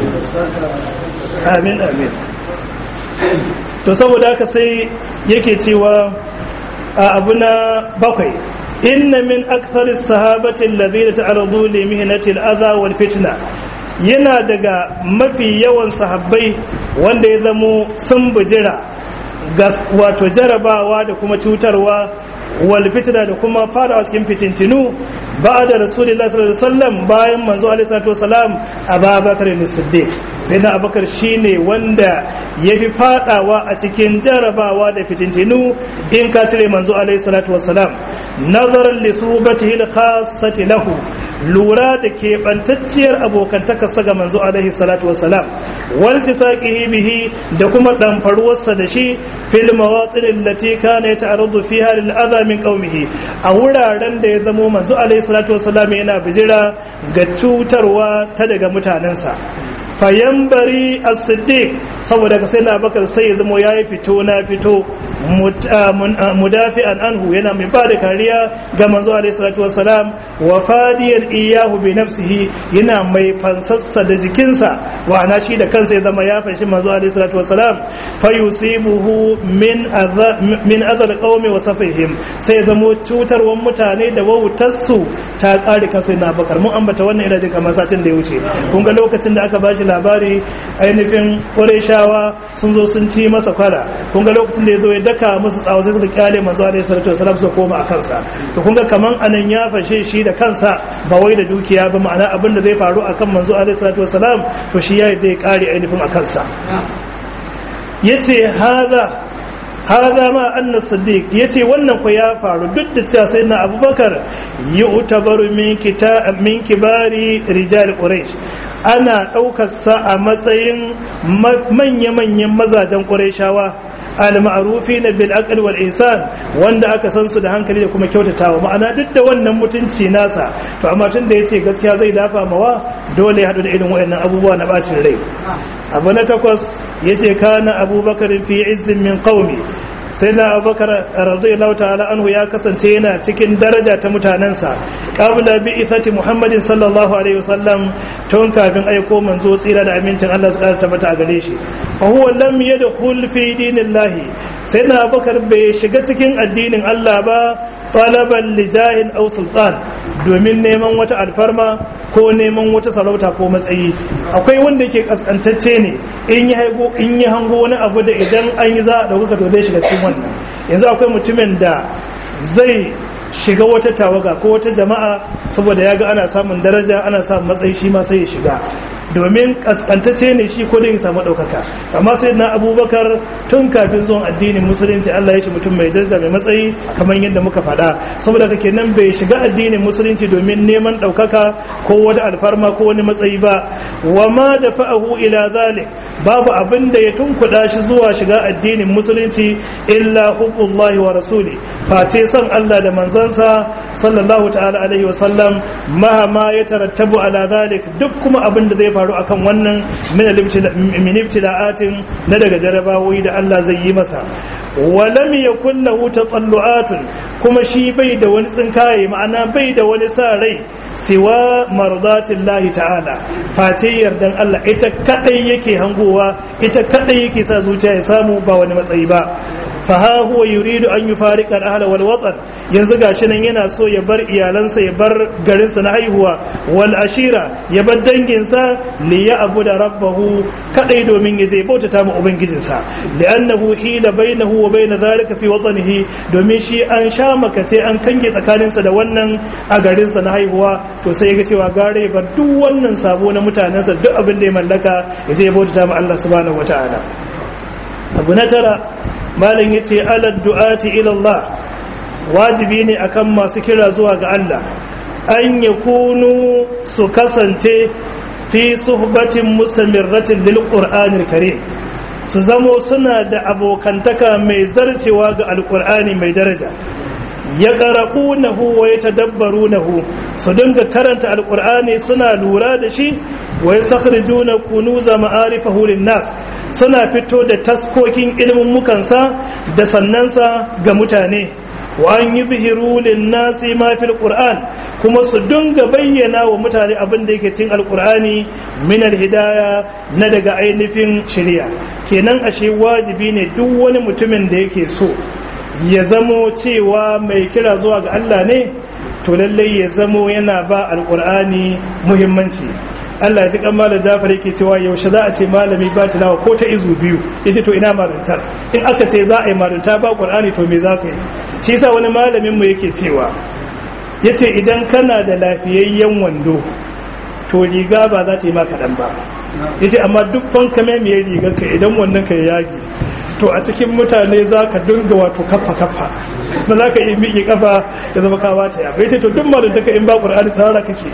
amin amin to saboda haka sai yake cewa a abu na bakwai inna min akthar sahabati alladhina ta'aradu li mihnati al-adha wal fitna yana daga mafi yawan sahabbai wanda ya zamo sun bujira ga wato jarabawa da kuma cutarwa wal fitna da kuma fara cikin fitintinu ba da rasulullahi sallallahu alaihi wasallam bayan manzo alaihi salatu wasalam ababakar as-siddiq sai na abakar shine wanda ya fi fadawa a cikin jarabawa da fitintinu in ka cire manzo alaihi salatu wasalam nazaran li subatihi al-khassati lahu lura da keɓantacciyar abokantakarsa ga manzo alaihi salatu wasalam waltisaqihi bihi da kuma ɗamfaruwarsa da shi fil mawatin allati kana yata'arradu fiha lil adha min qaumihi a wuraren da ya zamo manzo alaihi salatu wasalam yana bijira ga cutarwa ta daga mutanensa fayambari as-siddiq saboda ka sai na bakar sai ya zamo yayi fito na fito mudafi'an anhu yana mai bada kariya ga manzo alaihi salatu wassalam wa fadiyan iyahu bi nafsihi yana mai fansassa da jikinsa wa ana shi da kansa ya zama ya fanshi manzo alaihi salatu wassalam fa yusibuhu min adha min adha alqawmi wa safihim sai zamo cutarwan mutane da wautarsu ta kare kansa na bakar mun ambata wannan ina jin kamar satin da ya wuce kun ga lokacin da aka bashi labari ainihin Qurayshawa sun zo sun ci masa kwara kun ga lokacin da ya zo ya daka musu tsawo sai suka kyale manzo alaihi salatu wasalam su koma a kansa to kun ga kaman anan ya fashe shi da kansa ba wai da dukiya ba ma'ana abin da zai faru akan manzo alaihi salatu wasalam to shi ya zai kare ainihin a kansa yace hada hada ma anna siddiq yace wannan ko ya faru duk da cewa sai na abubakar yu'tabaru min kita min kibari rijal quraish ana daukar sa a matsayin manya-manyan mazajen qurayshawa al-ma'rufi na bil aql wal ihsan wanda aka san su da hankali da kuma kyautatawa ma'ana duk da wannan mutunci nasa to amma tun da yace gaskiya zai dafa mawa dole ya hadu da irin wayannan abubuwa na bacin rai abu na takwas yace kana abubakar fi izzin min qaumi sai na abubakar radiyallahu ta'ala anhu ya kasance yana cikin daraja ta mutanensa qabla bi ithati muhammadin sallallahu alaihi wasallam tun kafin aiko manzo tsira da amincin Allah su ƙara tabbata a gare shi fa huwa lam yadkhul fi dinillahi sai na abubakar bai shiga cikin addinin Allah ba talaban lijahin aw sultan domin neman wata alfarma ko neman wata sarauta ko matsayi akwai wanda yake kaskantacce ne in yi haigo in yi hango wani abu da idan an yi za a dauka to zai shiga cikin wannan yanzu akwai mutumin da zai shiga wata tawaga ko wata jama'a saboda ya ga ana samun daraja ana samun matsayi shi ma sai ya shiga domin kaskantacce ne shi ko da ya samu ɗaukaka amma sai na abubakar tun kafin zuwan addinin musulunci allah ya shi mutum mai daraja mai matsayi kamar yadda muka faɗa saboda kake nan bai shiga addinin musulunci domin neman ɗaukaka ko wata alfarma ko wani matsayi ba wa ma da fa'ahu ila zalik babu abin da ya tunkuɗa shi zuwa shiga addinin musulunci illa hubbullahi wa rasuli face son allah da manzansa sallallahu ta'ala alaihi wa sallam mahama ya tarattabu ala zalik duk kuma abin da zai faru akan wannan min ibtila'atin na daga jarabawoyi da Allah zai yi masa walam yakun lahu tatallu'atun kuma shi bai da wani tsinkaye ma'ana bai da wani sa rai siwa mardatin lahi ta'ala face yardan Allah ita kadai yake hangowa ita kadai yake sa zuciya ya samu ba wani matsayi ba faha huwa yuridu an yufariqa al-ahla wal watan yanzu gashi nan yana so ya bar iyalansa ya bar garinsa na haihuwa wal ashira ya bar danginsa li ya'budu rabbahu kadai domin ya je bautata ma ubangijinsa li'annahu hila bainahu wa bain dhalika fi watanihi domin shi an sha makace an kange tsakaninsa da wannan a garinsa na haihuwa to sai ya ga cewa gare bar duk wannan sabo na mutanensa duk abin da ya mallaka ya je bautata ma Allah subhanahu wataala abu na tara malam yace ala du'ati ila Allah wajibi ne akan masu kira zuwa ga Allah an yakunu su kasance fi suhbatin mustamirratin lil qur'anil karim su zamo suna da abokantaka mai zarcewa ga alqur'ani mai daraja ya qara'unahu wa yatadabbarunahu su dinga karanta alqur'ani suna lura da shi wa yastakhrijuna kunuza ma'arifahu lin nas suna fito da taskokin ilimin mukansa da sannansa ga mutane wa an yi bihiru nasi ma fil qur'an kuma su dinga bayyana wa mutane abin da yake cikin alqur'ani min alhidaya na daga ainihin shari'a kenan ashe wajibi ne duk wani mutumin da yake so ya zamo cewa mai kira zuwa ga Allah ne to lallai ya zamo yana ba alqur'ani muhimmanci Allah ya ji kan malam Jafar yake cewa yaushe za a ce malami ba tilawa ko ta izu biyu yace to ina maruntar in aka ce za a yi marunta ba Qur'ani to me za ka yi shi yasa wani malamin mu yake cewa yace idan kana da lafiyayyen wando to riga ba za ta yi maka dan ba yace amma duk fanka mai mai rigar ka idan wannan ka yage to a cikin mutane za ka dinga wato kafa kafa ba za ka yi miƙe kafa ya zama kawa ta ya yace to duk malunta ka in ba Qur'ani tsara kake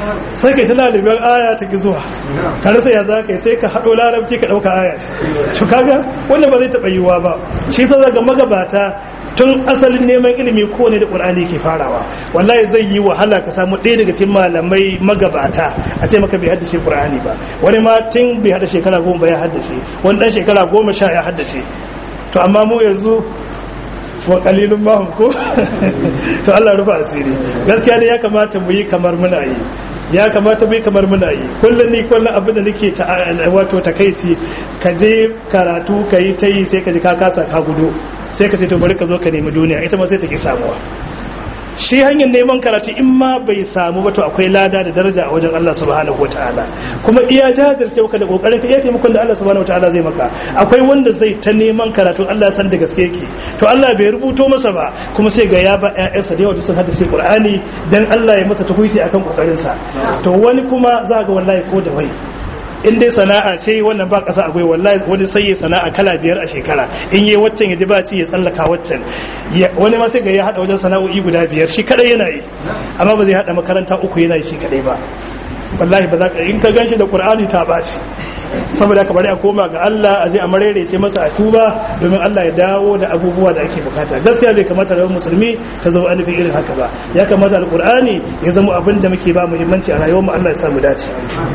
sai kai ta lalibar aya ta ki zuwa kar sai ya za ka sai ka haɗo larabci ka ɗauka aya to kaga wanda ba zai taɓa yiwuwa ba shi sa ga magabata tun asalin neman ilimi ko ne da ƙur'ani ke farawa wallahi zai yi wahala ka samu ɗaya daga cikin malamai magabata a ce maka bai haddace ƙur'ani ba wani ma tun bai hada shekara goma ba ya haddace wani ɗan shekara goma sha ya haddace to amma mu yanzu wa kalilun mahum ko to Allah rufa asiri gaskiya ne ya kamata mu yi kamar muna yi ya kamata mu yi kamar muna yi kullum ni kullum abin da nake wato takaici ka je karatu ka yi ta yi sai ka ji ka kasa ka gudu sai ka ce to bari ka zo ka nemi duniya ita ma sai ta ki samuwa shi hanyar neman karatu in ma bai samu ba to akwai lada da daraja a wajen Allah subhanahu wataala kuma iya jajirce ka da kokarin ka iya taimakon da Allah subhanahu wataala zai maka akwai wanda zai ta neman karatu Allah san da gaske yake to Allah bai rubuto masa ba kuma sai ga ya ba ƴaƴansa da yawa sun haddace Qur'ani dan Allah ya masa tukuiti akan kokarin sa to wani kuma za ga wallahi ko da wai in dai sana'a ce wannan ba kasa akwai wallahi wani sai ya sana'a kala biyar a shekara in yi waccan ya ji ba ci ya tsallaka waccan wani ma sai ga ya hada wajen sana'o'i guda biyar shi kadai yana yi amma ba zai hada makaranta uku yana yi shi kadai ba wallahi ba za ka in ka ganshi da qur'ani ta baci saboda ka bari a koma ga Allah a je a marerece masa a tuba domin Allah ya dawo da abubuwa da ake bukata gaskiya bai kamata rayuwar musulmi ta zama anufin irin haka ba ya kamata alqur'ani ya zama abin da muke ba muhimmanci a rayuwar mu Allah ya samu dace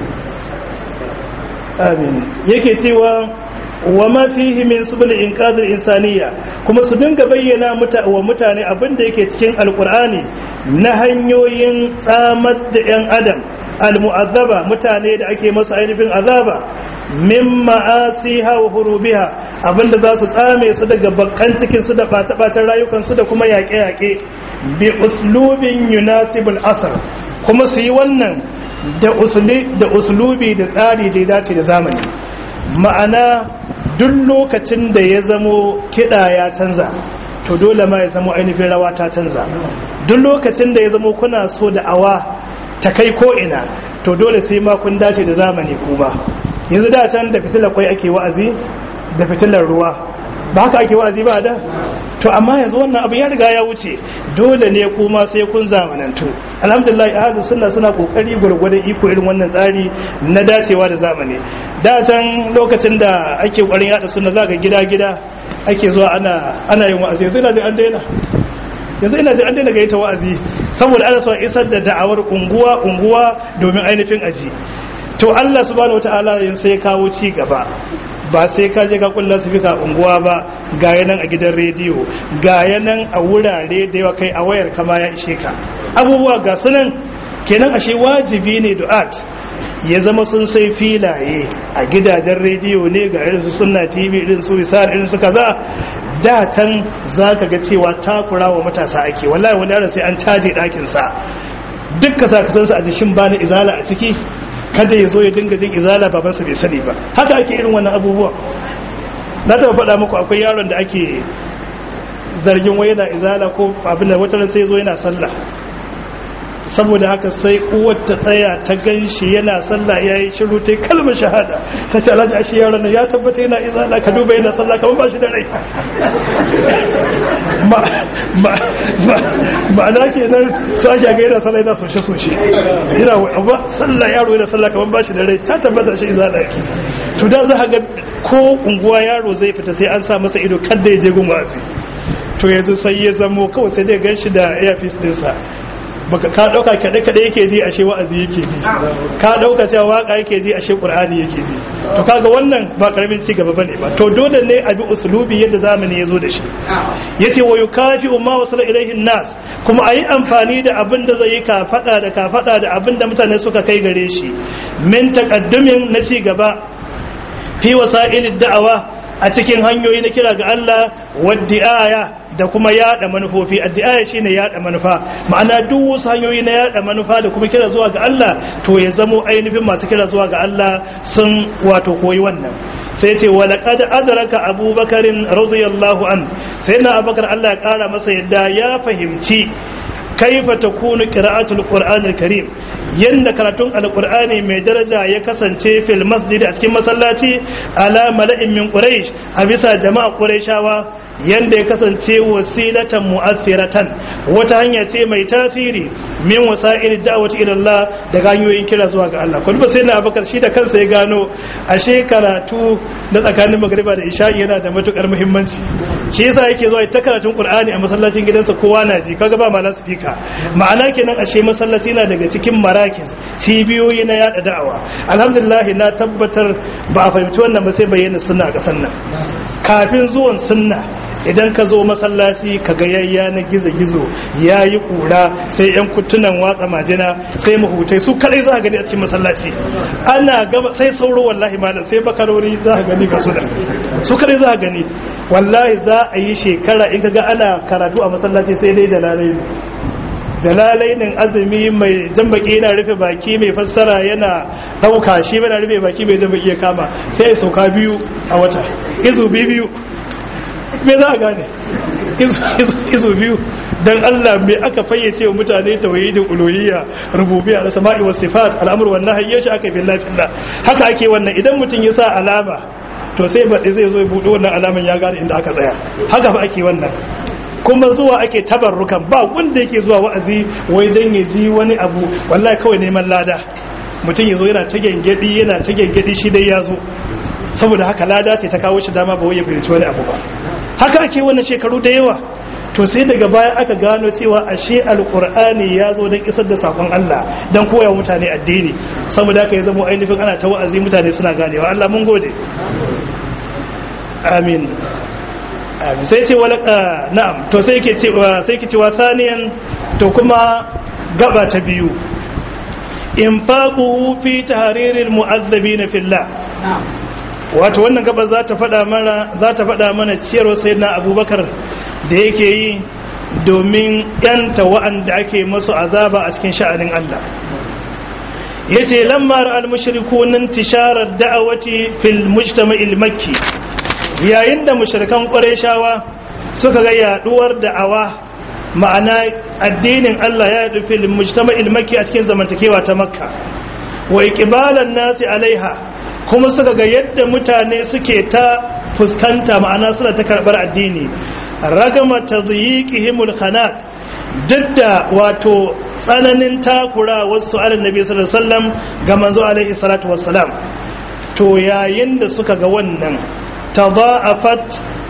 amin yake cewa wa ma fihi min subul inqadhil insaniya kuma su dinga bayyana wa mutane abin da yake cikin alqur'ani na hanyoyin tsamar da yan adam almu'azzaba mutane da ake masu ainihin azaba min ma'asiha wa hurubiha abinda za su tsame su daga bakkan cikin su da bata-batan rayukan su da kuma yaƙe-yaƙe bi uslubin yunasibul asr kuma su yi wannan da uslubi da tsari da ya dace da zamani ma'ana duk lokacin da ya zamo kiɗa ya canza to dole ma ya zamo ainihin rawa ta canza duk lokacin da ya zamo kuna so da awa ta kai ko'ina to dole sai ma kun dace da zamani kuma yanzu da can da fitilar kwai ake wa'azi da fitilar ruwa ba haka ake wa'azi ba da to amma yanzu wannan abu ya riga ya wuce dole ne kuma sai kun zamanantu alhamdulillah ahlus sunna suna kokari gurgurdan iko irin wannan tsari na dacewa da zamani da can lokacin da ake kokarin yada sunna zaka gida gida ake zuwa ana ana yin wa'azi yanzu ina ji an daina yanzu ina ji an daina gaita wa'azi saboda ana so isar da da'awar unguwa unguwa domin ainihin aji to Allah subhanahu wataala sai kawo ci gaba ba sai ka je ka kulla su fika unguwa ba ga yanan a gidan rediyo ga yanan a wurare da yawa kai a wayar kama ya ishe ka abubuwa ga sunan kenan ashe wajibi ne du'at ya zama sun sai filaye a gidajen rediyo ne ga irin su sunna tv irin su wisar irin su kaza da can za ka ga cewa takura wa matasa ake wallahi wani yaron sai an caje ɗakinsa duk ka sa kasansa a jishin bani izala a ciki kada ya zo ya dinga jin izala babansa bai sani ba haka ake irin wannan abubuwa na taɓa faɗa muku akwai yaron da ake zargin wai yana izala ko abin da wata sai zo yana sallah saboda haka sai uwar ta tsaya ta gan shi yana sallah ya yi shiru ta kalmar shahada ta ce alhaji ashe yaron nan ya tabbata yana izala ka duba yana sallah kamar ba shi da rai ma'ana ke nan su ake ga yana sallah yana soshe-soshe yana wa sallah yaro yana sallah kamar ba shi da rai ta tabbata shi izala yake to da za ga ko unguwa yaro zai fita sai an sa masa ido kadda ya je gun wa'azi to yanzu sai ya zamo kawai sai dai gan shi da earpiece dinsa baka ka dauka kada kada yake ji ashe wa'azi yake ji ka dauka cewa waka yake ji ashe qur'ani yake ji to kaga wannan ba karamin ci gaba bane ba to dole ne a bi uslubi yadda zamani yazo da shi yace wa yukafi ma wasala ilaihi nas kuma ayi amfani da abin da zai yi ka fada da ka fada da abin da mutane suka kai gare shi min taqaddumin na ci gaba fi wasa'ilid da'awa a cikin hanyoyi na kira ga Allah waddi'aya da kuma yada manufofi addu'a shine yada manufa ma'ana duk wasu hanyoyi na yada manufa da kuma kira zuwa ga Allah to ya zamo ainihin masu kira zuwa ga Allah sun wato koyi wannan sai ce wa laqad adraka abubakarin radiyallahu an sai na abubakar Allah ya kara masa yadda ya fahimci kaifa takunu qira'atul qur'anil karim yanda karatun alqur'ani mai daraja ya kasance fil masjid a cikin masallaci ala mala'in min quraish a bisa jama'a quraishawa yanda ya kasance wasilatan mu'athiratan wata hanya ce mai tasiri min wasa'il da'wati ila Allah da hanyoyin kira zuwa ga Allah kuma sai na Abubakar shi da kansa ya gano ashe karatu na tsakanin magriba da isha'i yana da matukar muhimmanci shi yasa yake zuwa ta karatun Qur'ani a masallacin gidansa kowa na ji kaga ba ma lasfika ma'ana kenan ashe masallaci na daga cikin marakis cibiyoyi na yada da'awa alhamdulillah na tabbatar ba a fahimci wannan ba sai bayyana sunna a kasan nan kafin zuwan sunna idan ka zo masallaci ka ga yayya na gizo-gizo ya yi kura sai yan kutunan watsa majina sai mahutai su kadai za a gani a cikin masallaci ana gaba sai sauro wallahi malam sai bakarori za a gani ga suna su kadai za a gani wallahi za a yi shekara in ka ga ana karatu a masallaci sai dai jalalai jalalainin azumi mai jambaki yana rufe baki mai fassara yana ɗauka shi yana rufe baki mai jambaki ya kama sai ya sauka biyu a wata izu biyu me za a gane izu biyu don Allah me aka fayyace wa mutane tauhidin uluhiyya rububiyya da sama'i was sifat al'amru wan nahyi shi aka billahi fillah haka ake wannan idan mutum ya sa alama to sai baɗi zai zo ya buɗe wannan alaman ya gane inda aka tsaya haka fa ake wannan kuma zuwa ake tabarrukan ba wanda yake zuwa wa'azi wai dan ya ji wani abu wallahi kawai neman lada mutum ya zo yana ta gengedi yana ta gengedi shi dai ya zo saboda haka lada ce ta kawo shi dama ba wai ya fahimci wani abu ba haka ake wannan shekaru da yawa to sai daga baya aka gano cewa ashe alkur'ani ya zo don isar da sakon Allah don koya mutane addini saboda haka ya zama ainihin ana ta wa'azi mutane suna ganewa Allah mun gode amin amin sai ce wala na'am to sai ke cewa sai ke cewa saniyan to kuma gaba ta biyu infaqu fi tahriril mu'azzabina fillah wato wannan gaba za ta faɗa mana za ta faɗa mana ciyarwa sayyidina abubakar da yake yi domin yanta wa'anda ake masu azaba a cikin sha'anin Allah yace lamma ra'al mushrikun intisharar da'awati fil mujtama'il makki yayin da mushrikan qurayshawa suka ga yaduwar da'awa ma'ana addinin Allah ya yadu fil mujtama'il makki a cikin zamantakewa ta makka wa iqbalan nasi alaiha kuma suka ga yadda mutane suke ta fuskanta ma'ana suna ta karbar addini ragama tadyiqihimul khanaq duk da wato tsananin takura wasu annabi sallallahu alaihi wasallam ga manzo alaihi salatu wassalam to yayin da suka ga wannan tada'afat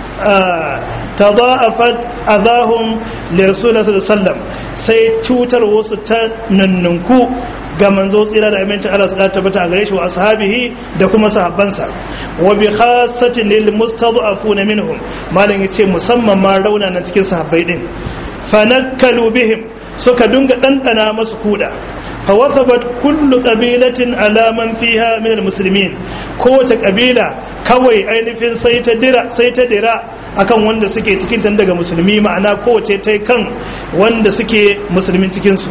tada'afat adahum li rasulullahi sallallahu alaihi wasallam sai cutar wasu ta nannunku ga manzo tsira da amincin Allah su da tabbata a gare shi wa ashabihi da kuma sahabbansa wa bi khassatin lil mustad'afuna minhum malan yace musamman ma rauna na cikin sahabbai din fanakkalu bihim suka dunga dandana masu kuda fa wasabat kullu qabilatin ala man fiha min al muslimin kowace kabila kawai ainihin sai ta dira sai ta dira akan wanda suke cikin tan daga musulmi ma'ana kowace ta kan wanda suke musulmin cikin su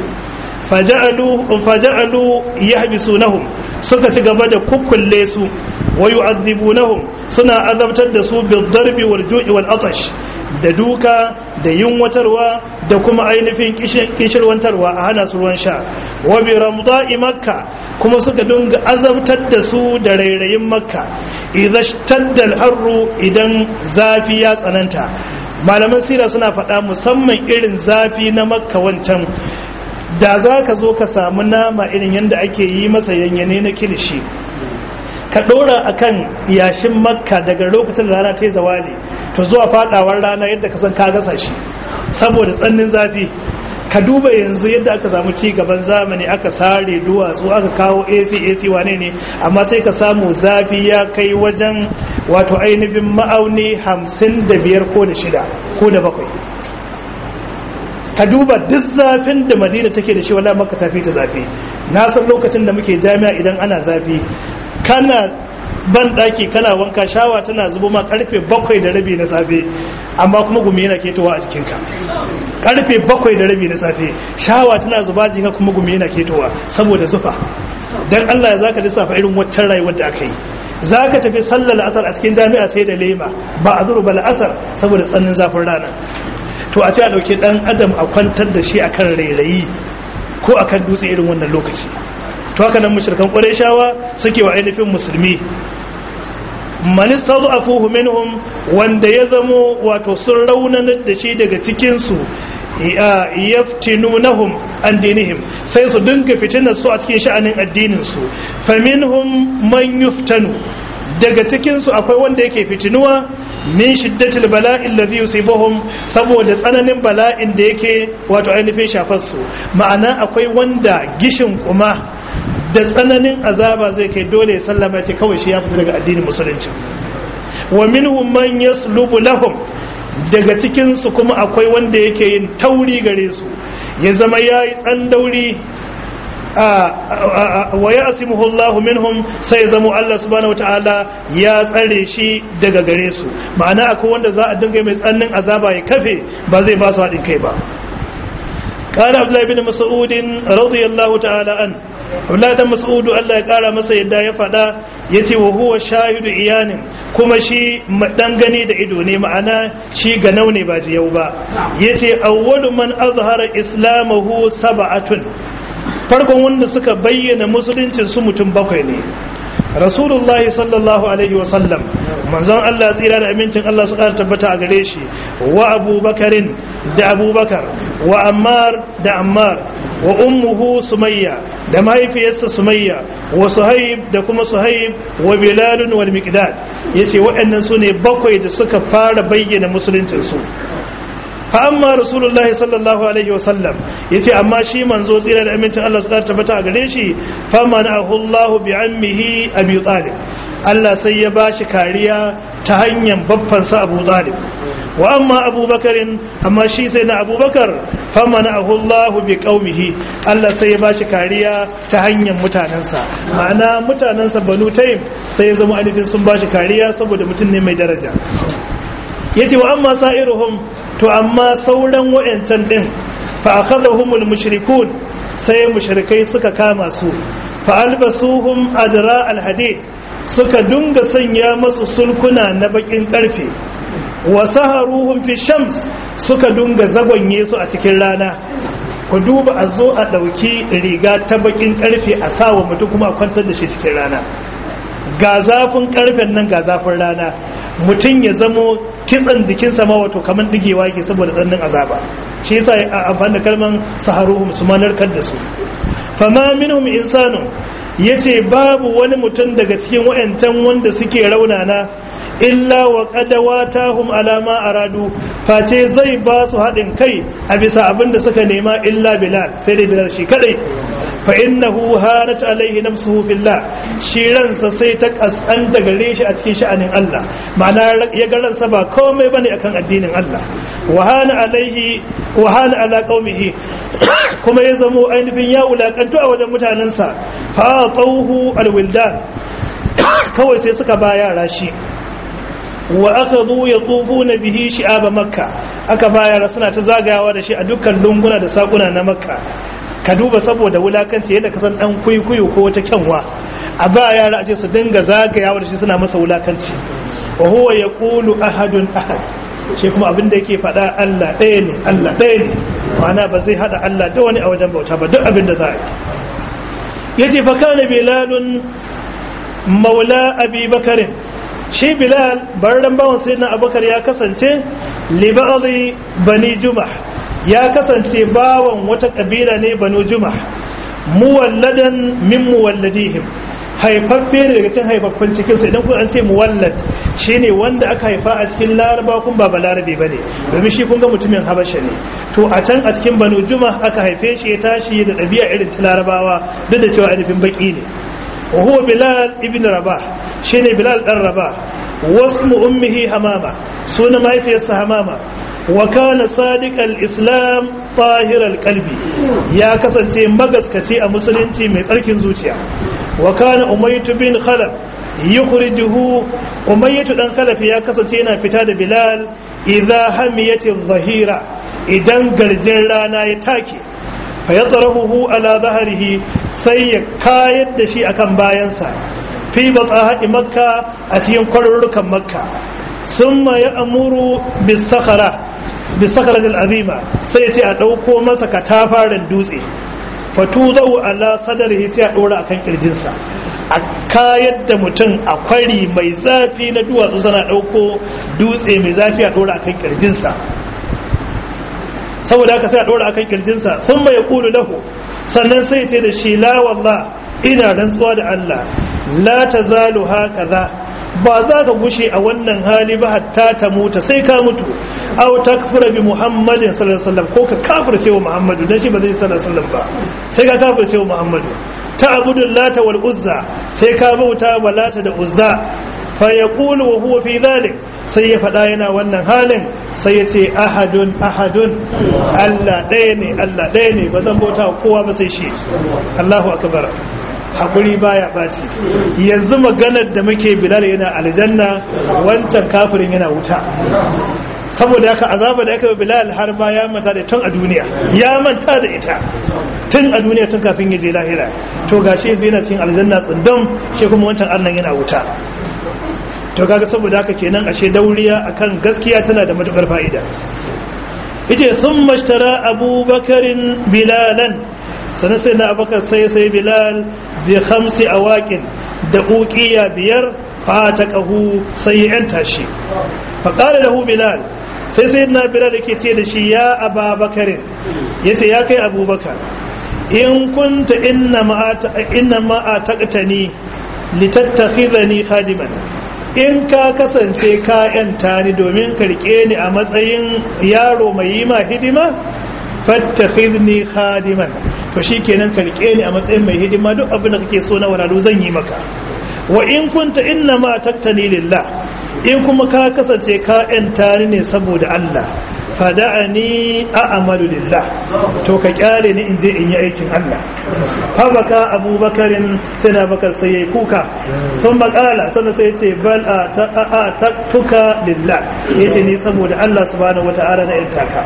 faja'alu yahbisunahum suka ci gaba da kukkulle su wa yu'adhibunahum suna azabtar da su bil darbi wal ju'i wal atash da duka da yunwatarwa da kuma ainihin kishirwantarwa a hana su ruwan sha wa bi ramda'i makka kuma suka dunga azabtar da su da rairayin makka idza shtadda al-harru idan zafi ya tsananta malaman sira suna faɗa musamman irin zafi na makka wancan da za ka zo ka samu nama irin yadda ake yi masa yanyane na kilishi ka ɗora a kan yashin makka daga lokacin da rana ta yi zawali to zuwa fadawar rana yadda ka san ka gasa shi saboda tsannin zafi ka duba yanzu yadda aka samu ci gaban zamani aka sare duwatsu aka kawo ac ac wane ne amma sai ka samu zafi ya kai wajen wato ainihin ma'auni hamsin da biyar ko da shida ko da bakwai ka duba duk zafin da madina take da shi wala maka tafi ta zafi na san lokacin da muke jami'a idan ana zafi kana ban daki kana wanka shawa tana zubo ma karfe bakwai da rabi na safe amma kuma gumi yana ketowa a jikinka karfe bakwai da rabi na safe shawa tana zuba jikinka kuma gumi yana ketowa saboda zufa dan Allah ya zaka lissafa irin waccan rayuwar da aka yi zaka tafi sallar asar a cikin jami'a sai da lema ba a zuru bal asar saboda tsannin zafin rana to a ce a ɗauki ɗan adam a kwantar da shi akan rairayi ko akan dutse irin wannan lokaci to haka nan mushrikan qurayshawa suke wa ainihin musulmi man istad'afuhu minhum wanda ya zamo wato sun raunanar da shi daga cikin su yaftinunahum an dinihim sai su dinga fitinar su a cikin sha'anin addinin su faminhum man yuftanu daga cikin su akwai wanda yake fitinuwa min shiddatil bala'in ladhi yusibuhum saboda tsananin bala'in da yake wato ainihin shafar su ma'ana akwai wanda gishin kuma da tsananin azaba zai kai dole ya sallama ce kawai shi ya fita daga addinin musulunci wa minhum man yaslubu lahum daga cikin su kuma akwai wanda yake yin tauri gare su ya zama yayi tsandauri wa ya asimuhu Allah minhum sai zamo Allah subhanahu wataala ya tsare shi daga gare su ma'ana akwai wanda za a dinga mai tsannin azaba ya kafe ba zai ba su haɗin kai ba قال عبد الله بن مسعود رضي الله تعالى عنه Abdullahi dan Mas'udu Allah ya kara masa yadda ya faɗa yace wa huwa shahidu iyanin kuma shi dan gani da ido ne ma'ana shi ganau ne ba jiyau ba yace awwalu man azhara islamahu sab'atun farkon wanda suka bayyana musuluncin su mutum bakwai ne rasulullah sallallahu alaihi wasallam manzon Allah tsira da amincin Allah su ƙara tabbata a gare shi wa abubakarin da abubakar wa ammar da ammar wa ummuhu sumayya da mahaifiyarsa sumayya wa suhaib da kuma suhaib wa bilalun wal miqdad yace waɗannan su ne bakwai da suka fara bayyana musuluncin su fa amma rasulullahi sallallahu alaihi wa sallam yace amma shi manzo tsira da amincin Allah su tabbata a gare shi fa mana'ahu Allah bi ammihi abi talib Allah sai ya bashi kariya ta hanyar babbansa Abu Talib wa amma abubakarin amma shi sai na abubakar famana ahullahu bi qaumihi Allah sai ya bashi kariya ta hanyar mutanensa ma'ana mutanensa banu taim sai ya zama alifin sun bashi kariya saboda mutum ne mai daraja yace wa amma sa'iruhum to amma sauran wayancan din fa akhadhahumul mushrikun sai mushrikai suka kama su fa albasuhum adra alhadid suka dunga sanya masu sulkuna na bakin karfe wa saharuhum fi shams suka dunga zagonye su a cikin rana ku duba a zo a ɗauki riga ta bakin karfe a sawa mutum kuma a kwantar da shi cikin rana ga zafin karfen nan ga zafin rana mutum ya zamo kitsan jikinsa ma wato kamar digewa yake saboda tsannin azaba shi yasa a amfani da kalman saharuhum su manarkar da su fama minhum insanu yace babu wani mutum daga cikin wayancan wanda suke raunana illa wa qadawatahum ala ma aradu face zai ba su haɗin kai a bisa abin da suka nema illa bilal sai dai bilal shi kadai fa innahu hanat alaihi nafsuhu billah shi ransa sai ta kasanta gare shi a cikin sha'anin Allah ma'ana ya ga ransa ba komai bane akan addinin Allah wa hana alaihi wa hana ala qaumihi kuma ya zamo ainihin ya wulakantu a wajen mutanensa fa tauhu alwildan kawai sai suka ba yara shi wa aka zo ya tsofo na bihi shi'aba makka aka bayar suna ta zagayawa da shi a dukkan lunguna da sakuna na makka ka duba saboda wulakanci yadda ka san dan kuikuyu ko wata kyanwa a ba yara a ce su dinga zagayawa da shi suna masa wulakanci wa huwa yaqulu ahadun ahad shi kuma abin da yake faɗa Allah ɗaya ne Allah ɗaya ne ma'ana ba zai hada Allah da wani a wajen bauta ba duk abin da za a yi yace fa kana bilalun maula abi bakarin shi bilal barran bawan sai na abubakar ya kasance liba'ali bani jumah ya kasance bawan wata kabila ne banu jumah muwalladan min muwalladihim haifaffe ne daga cikin haifaffen cikinsu idan kun an ce muwallad shine wanda aka haifa a cikin laraba kun ba balarabe ba ne domin shi kun ga mutumin habasha ne to a can a cikin banu jumah aka haife shi ya tashi da ɗabi'a irin ta larabawa duk da cewa ainihin baki ne wa huwa bilal ibn rabah shine bilal dan rabah wasmu ummihi hamama sunan mahaifiyarsa hamama wa kana sadiqal islam tahiral qalbi ya kasance magaskaci a musulunci mai tsarkin zuciya wa kana umaytu bin khalaf yukhrijuhu umayyatu dan khalaf ya kasance yana fita da bilal idza hamiyati dhahira idan garjin rana ya take fa yatrahuhu ala dhahrihi sai ya kayar da shi akan bayansa fi batsahaɗi makka a cikin kwarurrukan makka sun ma ya amuru bisakara azima sai ya ce a ɗauko masa katafaren dutse fatu zau ala sadarihi sai a ɗora akan ƙirjinsa a kayar da mutum a kwari mai zafi na duwatsu sana ɗauko dutse mai zafi a ɗora akan ƙirjinsa saboda haka sai a dora akan kirjinsa sun bai kulu lahu sannan sai ce da shi la wallah ina rantsuwa da Allah la tazalu hakaza ba za ka gushe a wannan hali ba hatta ta mutu sai ka mutu aw takfura bi muhammadin sallallahu alaihi wasallam ko ka kafirce wa muhammadu dan shi ba zai sallallahu alaihi wasallam ba sai ka kafirce wa muhammadu ta abudul lata wal uzza sai ka bauta wa lata da uzza fa yaqulu wa huwa fi dhalik sai ya faɗa yana wannan halin sai ya ce ahadun ahadun Allah ɗaya ne Allah ɗaya ne ba zan bauta kowa ba sai shi Allahu akbar hakuri baya ɓaci yanzu maganar da muke bilal yana aljanna wancan kafirin yana wuta saboda haka azaba da aka bilal har ba ya manta da tun a duniya ya manta da ita tun a duniya tun kafin ya je lahira to gashi zai na cikin aljanna tsundum shi kuma wancan arnan yana wuta to kaga saboda haka kenan ashe dauriya akan gaskiya tana da matukar fa'ida yace sun mashtara abubakarin bilalan sannan sai na abubakar sai sai bilal bi khamsi awaqin da uqiya biyar fa ta qahu sai ya tashi fa qala lahu bilal sai sai na bilal yake ce da shi ya ababakarin yace ya kai abubakar in kunta inna ma inna ma ataqtani litattakhidhani khadiman in ka kasance ka yanta ni domin karke ni a matsayin yaro mai yi ma hidima fattakhidni khadiman to shikenan karke ni a matsayin mai hidima duk abin da kake so na walalu zan yi maka wa in kunta inna ma taktani lillah in kuma ka kasance ka yanta ni ne saboda Allah fada'ani a'malu lillah to ka kyale ni in je in yi aikin Allah fa baka abubakarin sai na bakar sai yayi kuka sun makala sannan sai yace bal a taktuka lillah yace ni saboda Allah subhanahu wata'ala na intaka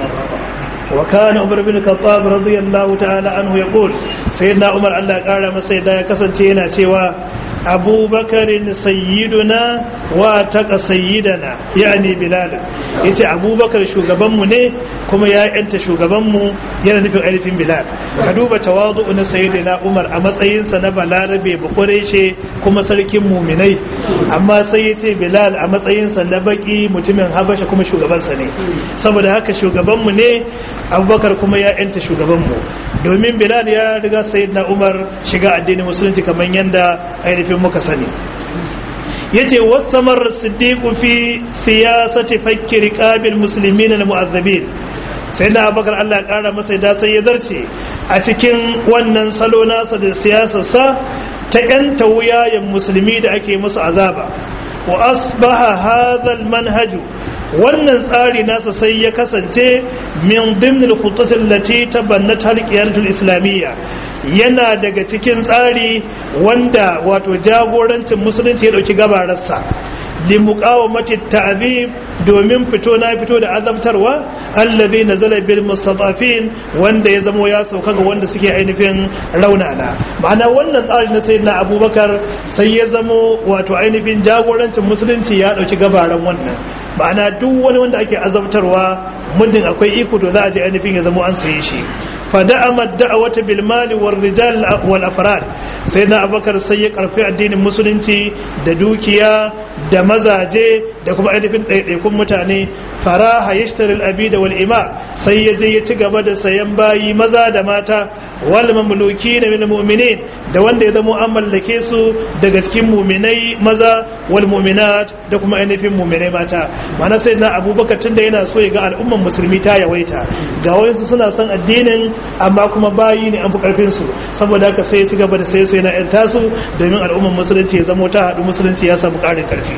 وكان عمر بن الخطاب رضي الله تعالى عنه يقول سيدنا عمر الله قال masa da ya kasance yana cewa Abu Bakarin sayyiduna wa taqa sayyidana yani Bilal yace Abu Bakar shugabanmu ne kuma ya yanta shugabanmu yana nufin alifin Bilal ka duba tawazu na sayyidina Umar a matsayin sa na balarabe bakureshe kuma sarkin muminai amma sai yace Bilal a matsayin sa na baki mutumin Habasha kuma shugabansa ne saboda haka shugabanmu ne abubakar kuma ya yanta shugabanmu domin bilal ya riga sayyidina umar shiga addinin musulunci kamar yadda ainihin muka sani yace wastamar siddiqu fi siyasati fakki riqabil muslimin al mu'azzabin sayyidina abubakar Allah ya kara masa da sai ya zarce a cikin wannan salo nasa da siyasarsa ta yanta wuyayen musulmi da ake musu azaba wa asbaha hadha al manhaju wannan tsari nasa sai ya kasance min dimnil khutatin lati tabannat halqiyatul islamiyya yana daga cikin tsari wanda wato jagorancin musulunci ya dauki gabararsa li muqawamati ta'zib domin fito na fito da azabtarwa allazi nazala bil mustatafin wanda ya zamo ya sauka ga wanda suke ainihin raunana ma'ana wannan tsari na sayyidina abubakar sai ya zamo wato ainihin jagorancin musulunci ya dauki gabaran wannan ma'ana duk wani wanda ake azabtarwa muddin akwai iko to za a je ainihin ya zamo an saye shi fada'ama da'awata bil mali war rijal wal afrad sai na abakar sai ya karfi addinin musulunci da dukiya da mazaje da kuma ainihin ɗaiɗaikun mutane faraha yashtaril abida wal ima sai ya je ya ci gaba da sayan bayi maza da mata wal mamluki na min mu'minin da wanda ya zama an mallake su daga cikin mu'minai maza wal mu'minat da kuma ainihin mu'minai mata mana sai na abubakar tunda yana so ya ga al'umman musulmi ta yawaita ga wayansu suna son addinin amma kuma bayi ne an fi karfin su saboda haka sai ya ci gaba da sai su yana yan tasu domin al'umman musulunci ya zama ta haɗu musulunci ya samu ƙarin karfi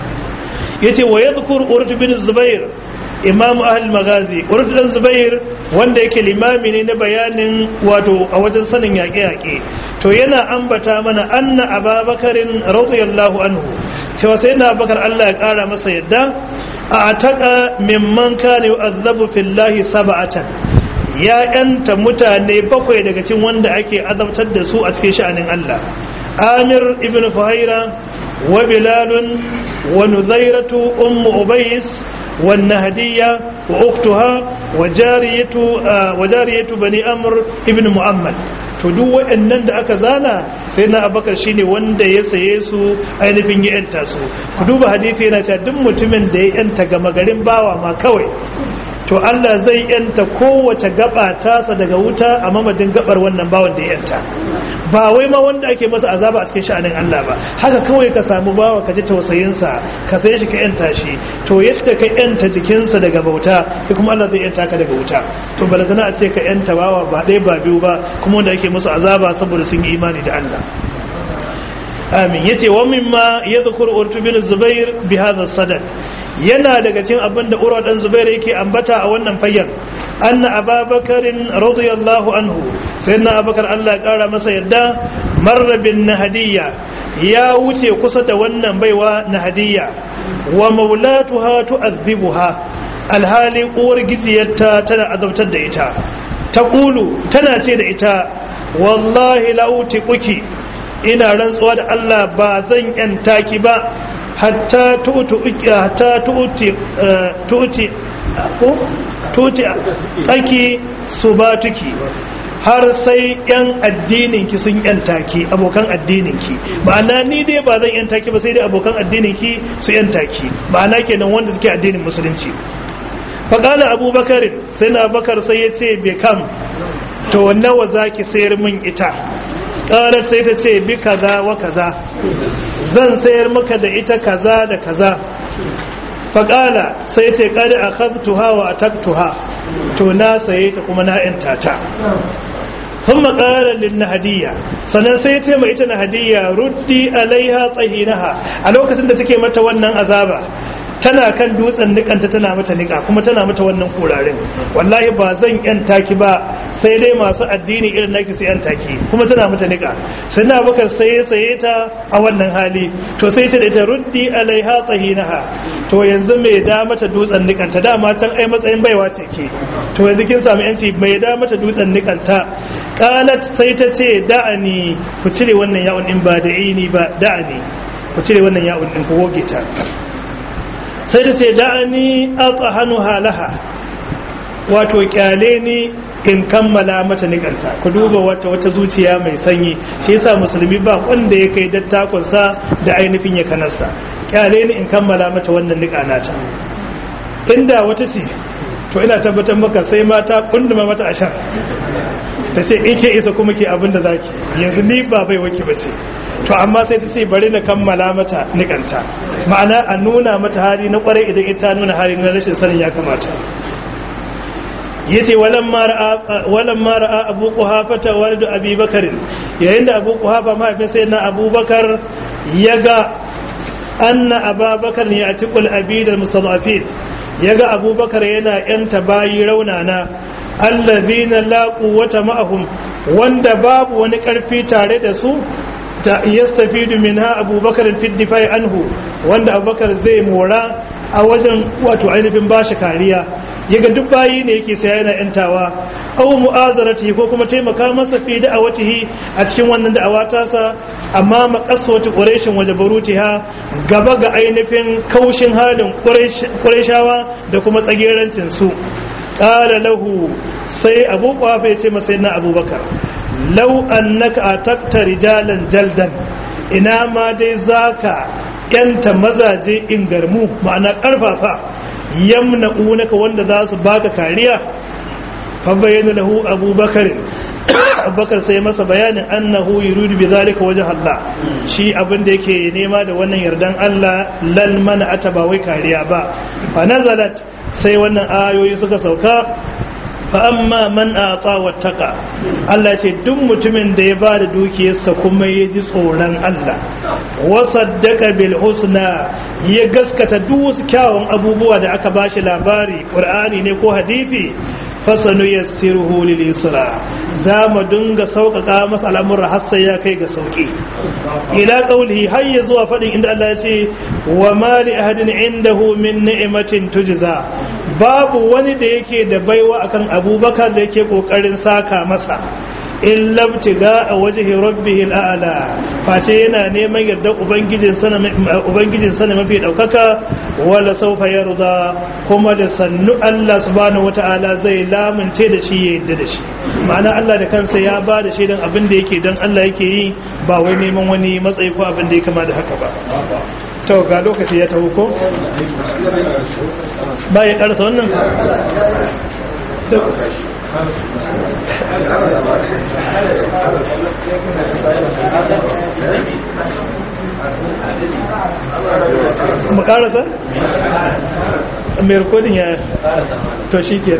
yace wa yadhkur urd bin zubair imam ahal magazi urdulan zubair wanda yake limami ne na bayanin wato a wajen sanin yaƙe-yaƙe to yana ambata mana anna ababakarin radiyallahu anhu cewa sai na bakar Allah ya ƙara masa yadda a ataka mimman kana yu'azzabu fillahi sab'atan ya yanta mutane bakwai daga cikin wanda ake azabtar da su a cikin sha'anin Allah amir ibn fuhaira wa bilalun wa nuzairatu ummu ubays والنهدية وأختها وجارية وجارية بني أمر ابن محمد to duk waɗannan da aka zana sai na abakar shine wanda ya saye su ainihin ya yanta su ku duba hadisi yana cewa duk mutumin da ya yanta gama garin bawa ma kawai to Allah zai yanta kowace gaba tasa daga wuta a mamadin gabar wannan bawan da ya yanta ba wai ma wanda ake masa azaba a cikin sha'anin Allah ba haka kawai ka samu bawa ka ji tausayinsa ka sai shi ka yanta shi to yadda ka yanta jikinsa daga bauta kai kuma Allah zai yanta ka daga wuta to balantana a ce ka yanta bawa ba ɗaya ba biyu ba kuma wanda ake musu azaba saboda sun yi imani da Allah amin yace wa mimma yadhkur urtu bin zubair bi hadha sadad yana daga cikin abin da urwa dan zubair yake ambata a wannan fayyan anna ababakarin radiyallahu anhu sayyidina abakar Allah ya kara masa yadda marra bin nahdiya ya wuce kusa da wannan baiwa nahdiya wa maulatuha tu'adhibuha alhali uwar gijiyarta tana azabtar da ita taqulu tana ce da ita wallahi la'uti kuki ina rantsuwa da Allah ba zan yanta ki ba hatta tu'tu hatta tu'ti tu'ti ko tu'ti aki subatuki har sai yan addinin ki sun yanta ki abokan addinin ki ma'ana ni dai ba zan yanta ki ba sai dai abokan addinin ki su yanta ki ma'ana kenan wanda suke addinin musulunci faƙala abubakar sai na bakar sai ya ce bai kam to nawa za ki sayar min ita ƙarar sai ta ce bi kaza wa kaza zan sayar maka da ita kaza da kaza faƙala sai ce ƙari a kaztuha wa a taktuha to na saye ta kuma na ‘yanta ta sun makarar na hadiyya sannan sai ce mai ita na hadiyya ruddi alaiha tsahinaha a lokacin da take mata wannan azaba tana kan dutsen nikanta tana mata nika kuma tana mata wannan kurarin wallahi ba zan yan taki ba sai dai masu addini irin naki su yan taki kuma tana mata nika sai na bakar saye saye ta a wannan hali to sai ta da ta ruddi alaiha tahinaha to yanzu mai da mata dutsen nikanta dama can ai matsayin baiwa ce ke to yanzu kin samu yanci mai da mata dutsen nikanta qalat sai ta ce da'ani ku cire wannan ya'un din ba da'ini ba da'ani ku cire wannan ya'un din ku goge ta sai da ce da'ani aqhanu halaha wato kyale ni in kammala mata nikanta ku duba wata wata zuciya mai sanyi shi yasa musulmi ba wanda ya kai dattakon sa da ainihin ya kanarsa kyale ni in kammala mata wannan nika nata inda wata ce to ina tabbatar maka sai mata kunduma mata ashar ta ce in ke isa kuma ke abin da zaki yanzu ni ba bai wake ba ce to amma sai ta ce bari na kammala mata nikanta ma'ana a nuna mata hali na kwarai idan ita nuna hali na rashin sanin ya kamata yace walan ma ra'a abu quhafa ta walidu abi bakar yayin da abu quhafa mahaifin sai na abubakar yaga anna ababakar ne a tikul abid al-mustadafin yaga abubakar yana yanta bayi raunana allazina la quwwata ma'ahum wanda babu wani karfi tare da su ta yastafidu minha abubakar fi difai anhu wanda abubakar zai mora a wajen wato ainihin bashi kariya yaga duk bayi ne yake sai yana yantawa aw mu'azarati ko kuma taimaka masa fi da'awatihi a cikin wannan da'awa tasa amma maqaswati quraishin waje barutiha gaba ga ainihin kaushin halin quraishawa da kuma tsagerancin su qala lahu sai abu qafa ya ce masa na abubakar law annaka atakta rijalan jaldan ina ma dai zaka yanta mazaje ingarmu ma'ana karfafa yamna unaka wanda za su baka kariya fa bayyana lahu abubakar abubakar sai masa bayanin annahu yuridu bi zalika wajh Allah shi abin da yake nema da wannan yardan Allah lal mana ata ba wai kariya ba fa nazalat sai wannan ayoyi suka sauka fa amma man ata wattaqa Allah ce duk mutumin da ya bada dukiyarsa kuma ya ji tsoron Allah wa saddaka bil husna ya gaskata duk wasu kyawun abubuwa da aka bashi labari qur'ani ne ko hadisi fasanu yassiruhu lil yusra za mu dinga sauƙaƙa masa al'amuran har sai ya kai ga sauƙi ila qawlihi har ya zuwa faɗin inda Allah ya ce wa ma li ahadin indahu min ni'matin tujza babu wani da yake da baiwa akan abubakar da yake kokarin saka masa in labtiga a wajihi rabbihil a'la face yana neman yarda ubangijin sana ubangijin sana mafi daukaka wala sawfa yarda kuma da sannu Allah subhanahu wataala zai lamunce da shi ya yarda da shi ma'ana Allah da kansa ya ba da shaidan abin da yake dan Allah yake yi ba wai neman wani matsayi ko abin da ya kama da haka ba to ga lokaci ya taho ko ba ya karasa wannan mu karasa mai rikodin ya to shi ke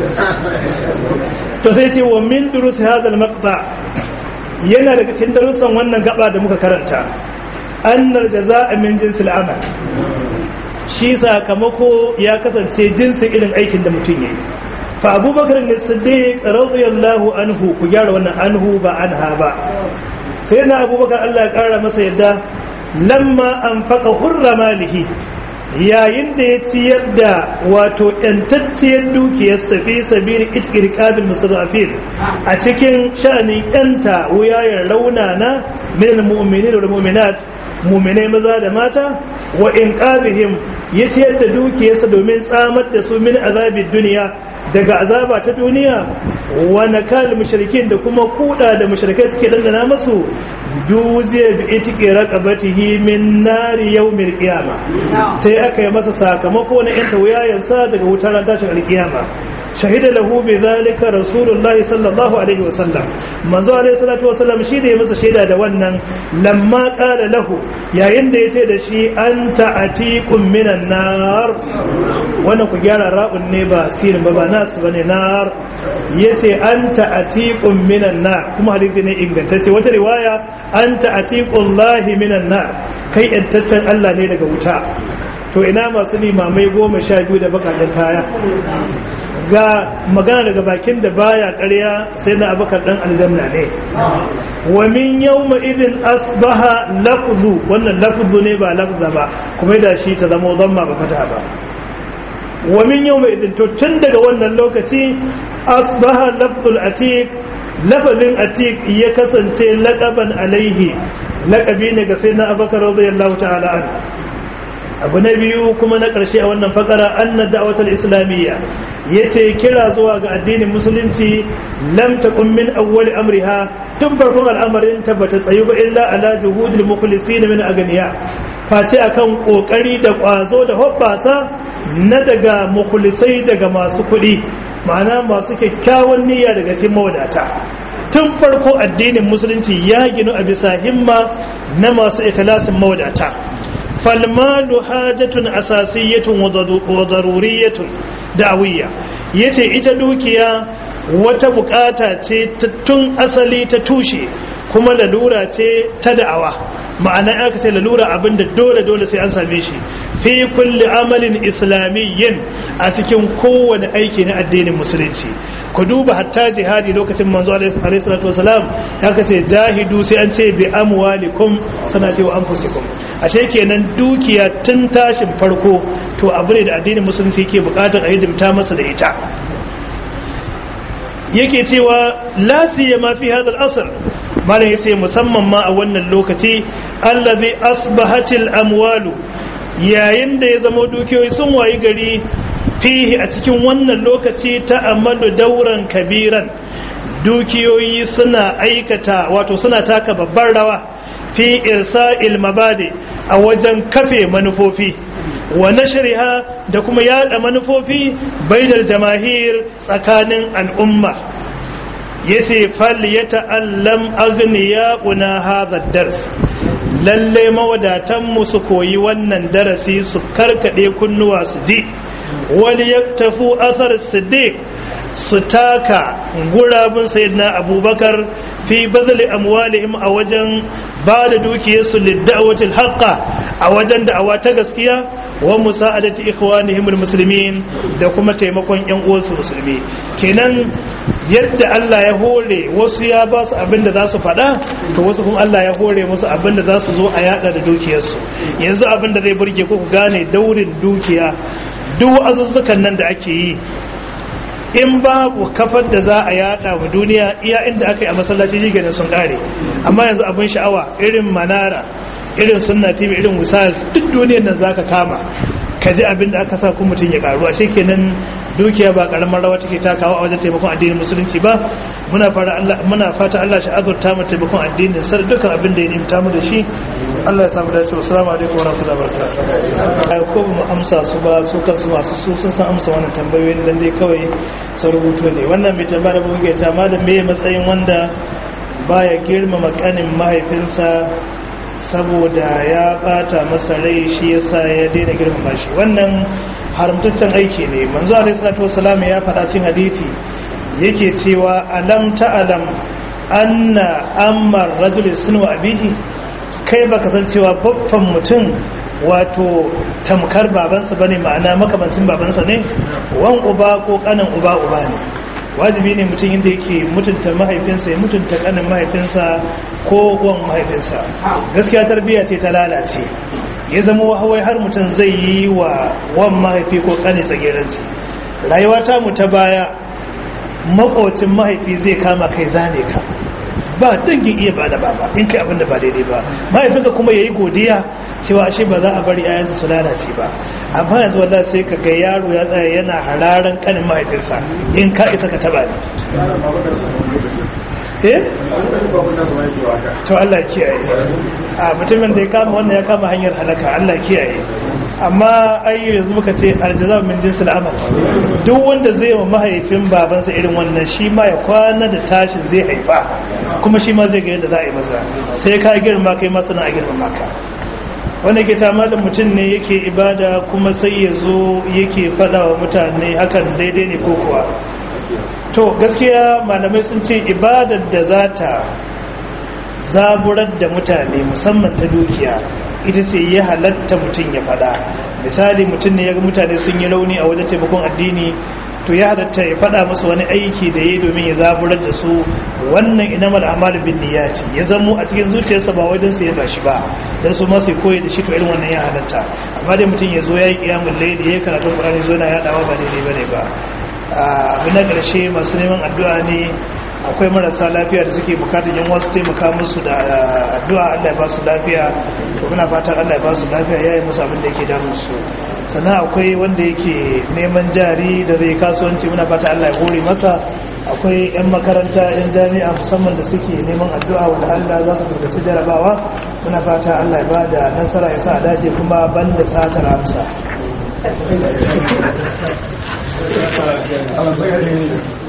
to sai ce wa min durus hadal maqta yana daga cikin darussan wannan gaba da muka karanta annar jaza'a min jinsil amal shi sakamako ya kasance jinsin irin aikin da mutum yayi fa abubakar ne siddiq radiyallahu anhu ku gyara wannan anhu ba anha ba sai na abubakar Allah ya kara masa yadda lamma anfaqa hurra malihi yayin da ya ciyar da wato ‘yantacciyar dukiyar safi sabiri itkirkabil musulafin a cikin sha'anin ‘yanta wuyayen raunana min mu'mini da mu'minat mu'minai maza da mata wa in ƙabihim ya ciyar da dukiyarsa domin tsamar da su min azabin duniya daga azaba ta duniya wa nakal mushrikin da kuma kuda da mushrikai suke dandana masu duziya bi itiki raqabatihi min nari yawmil qiyama sai aka yi masa sakamako na yanta wuyayensa daga wutar ran tashin alkiyama shahida lahu bi zalika rasulullahi sallallahu alaihi wasallam manzo alaihi salatu wasallam shi da ya masa shaida da wannan lamma qala lahu yayin da yace da shi anta atiqum minan nar wannan ku gyara ra'un ne ba sirin ba ba nas bane nar yace anta atiqum minan nar kuma hadisi ne ingantacce wata riwaya anta atiqullahi minan nar kai yantaccen Allah ne daga wuta to ina masu limamai goma sha biyu da bakaɗin kaya ga magana daga bakin da baya ƙarya sai na abakar ɗan aljanna ne wa min yawma idin asbaha lafzu wannan lafzu ne ba lafza ba kuma da shi ta zama zamma ba fata ba wa min yawma idin to tun daga wannan lokaci asbaha lafzul atiq lafazin atiq ya kasance laqaban alaihi laqabi ne ga sayyidina abakar radiyallahu ta'ala anhu abu na biyu kuma na ƙarshe a wannan fakara anna da'watul islamiyya yace kira zuwa ga addinin musulunci lam takun min awwal amriha tun farkon al'amarin ta bata tsayu ba illa ala juhudil mukhlisin min aganiya face akan kokari da kwazo da hobbasa na daga mukhlisai daga masu kuɗi ma'ana masu kyakkyawan niyya daga cikin mawadata tun farko addinin musulunci ya ginu a bisa himma na masu ikhlasin mawadata falmalu hajatun asasiyatun wa daruriyatun da'awiyya yace ita dukiya wata bukata ce tun asali ta tushe kuma lalura ce ta da'awa ma'ana aka ce lalura abinda dole dole sai an same shi fi kulli amalin islamiyyin a cikin kowane aiki na addinin musulunci ku duba hatta jihadi lokacin manzo alaihi salatu wasalam ta kace jahidu sai an ce bi amwalikum sana ce wa anfusikum ashe kenan dukiya tun tashin farko to abu ne da addinin musulunci yake bukatar a hidimta masa da ita yake cewa la siyama fi hadha al-asr malam yace musamman ma a wannan lokaci allazi asbahatil amwalu yayin da ya zama dukiyoyi sun wayi gari fihi a cikin wannan lokaci ta amadu dauran kabiran dukiyoyi suna aikata wato suna taka babbar rawa fi irsa'il mabadi a wajen kafe manufofi wa nashriha da kuma yada manufofi baidar jamahir tsakanin al'umma yace fal yata'allam aghniya'una hadha dars lalle mawadatan mu su koyi wannan darasi su karkade kunnuwa su ji wal yaktafu athar siddiq su taka gurabun sayyidina abubakar fi bazali amwalihim a wajen ba da dukiyarsu lidda'awatil haqqa a wajen da'awa ta gaskiya wa musa'adati ikhwanihim almuslimin da kuma taimakon yan uwansu musulmi kenan yadda Allah ya hore wasu ya ba su abin da za su faɗa to wasu kuma Allah ya hore musu abin da za su zo a yada da dukiyarsu yanzu abin da zai burge ku gane daurin dukiya duk azuzzukan nan da ake yi in babu kafar da za a yada wa duniya iya inda aka yi a masallaci shi sun kare amma yanzu abin sha'awa irin manara irin sunna tv irin misal duk duniyar nan zaka kama ka ji abin da aka sa kuma mutum ya karu a kenan dukiya ba karamar rawa take takawa a wajen taimakon addinin musulunci ba muna fara Allah muna fata Allah shi azurta mu taimakon addinin sar dukkan abin da ya nimta mu da shi Allah ya samu dace assalamu alaikum wa rahmatullahi wa barakatuh ko mu amsa su ba su kansu masu su sun san amsa wannan tambayoyin dan dai kawai sun rubuto ne wannan mai tambaya da buge ta malam me matsayin wanda baya girmama kanin mahaifinsa saboda ya bata masa rai shi yasa ya daina girmama shi wannan haramtaccen aiki ne manzo alaihi salatu wasalam ya faɗa cikin hadisi yake cewa alam ta'alam anna amma rajul sunu abihi kai baka san cewa babban mutum wato tamkar babansa bane ma'ana makamancin babansa ne wan uba ko kanin uba uba ne wajibi ne mutum inda yake mutunta mahaifinsa ya mutunta kanin mahaifinsa ko wan mahaifinsa gaskiya tarbiyya ce ta lalace ya zama wahawai har mutum zai yi wa wan mahaifi ko kanin tsageranci rayuwa ta mu ta baya makocin mahaifi zai kama kai zane ka ba dangin iya ba da baba in kai abin da ba daidai ba mahaifinka kuma ya yi godiya cewa ashe ba za a bari ayansa su lalace ba amma yanzu wallah sai ka ga yaro ya tsaya yana hararan kanin mahaifinsa in ka isa ka taba ne eh to Allah kiyaye a mutumin da ya kama wannan ya kama hanyar halaka Allah kiyaye amma ai yanzu muka ce aljaza min jinsil amal duk wanda zai wa mahaifin babansa irin wannan shi ma ya kwana da tashin zai haifa kuma shi ma zai ga yadda za a yi masa sai ka girma kai ma sana a girma ka wanda ke tama da mutum ne yake ibada kuma sai ya zo yake fada wa mutane hakan daidai ne ko kuwa to gaskiya malamai sun ce ibadar da za ta zaburar da mutane musamman ta dukiya ita ce ya halatta mutum ya fada misali mutum ne ya ga mutane sun yi rauni a wajen taimakon addini to ya halatta ya fada musu wani aiki da ya domin ya zaburar da su wannan inamal amalu bin niyyati ya zamo a cikin zuciyarsa ba wai don su yaba shi ba dan su ma su koyi da shi to irin wannan ya halatta amma dai mutum ya zo ya yi kiyamul layli ya karatu qur'ani zo na yadawa ba daidai bane ba abu na ƙarshe masu neman addu'a ne akwai marasa lafiya da suke bukatar yan wasu taimaka musu da addu'a Allah ya ba su lafiya to muna fatan Allah ya ba su lafiya yayi musu abin da yake damun su sannan akwai wanda yake neman jari da zai kasuwanci muna fatan Allah ya hore masa akwai yan makaranta yan jami'a musamman da suke neman addu'a wanda Allah za su fuskanci jarabawa muna fata Allah ya ba da nasara ya sa a dace kuma banda satar amsa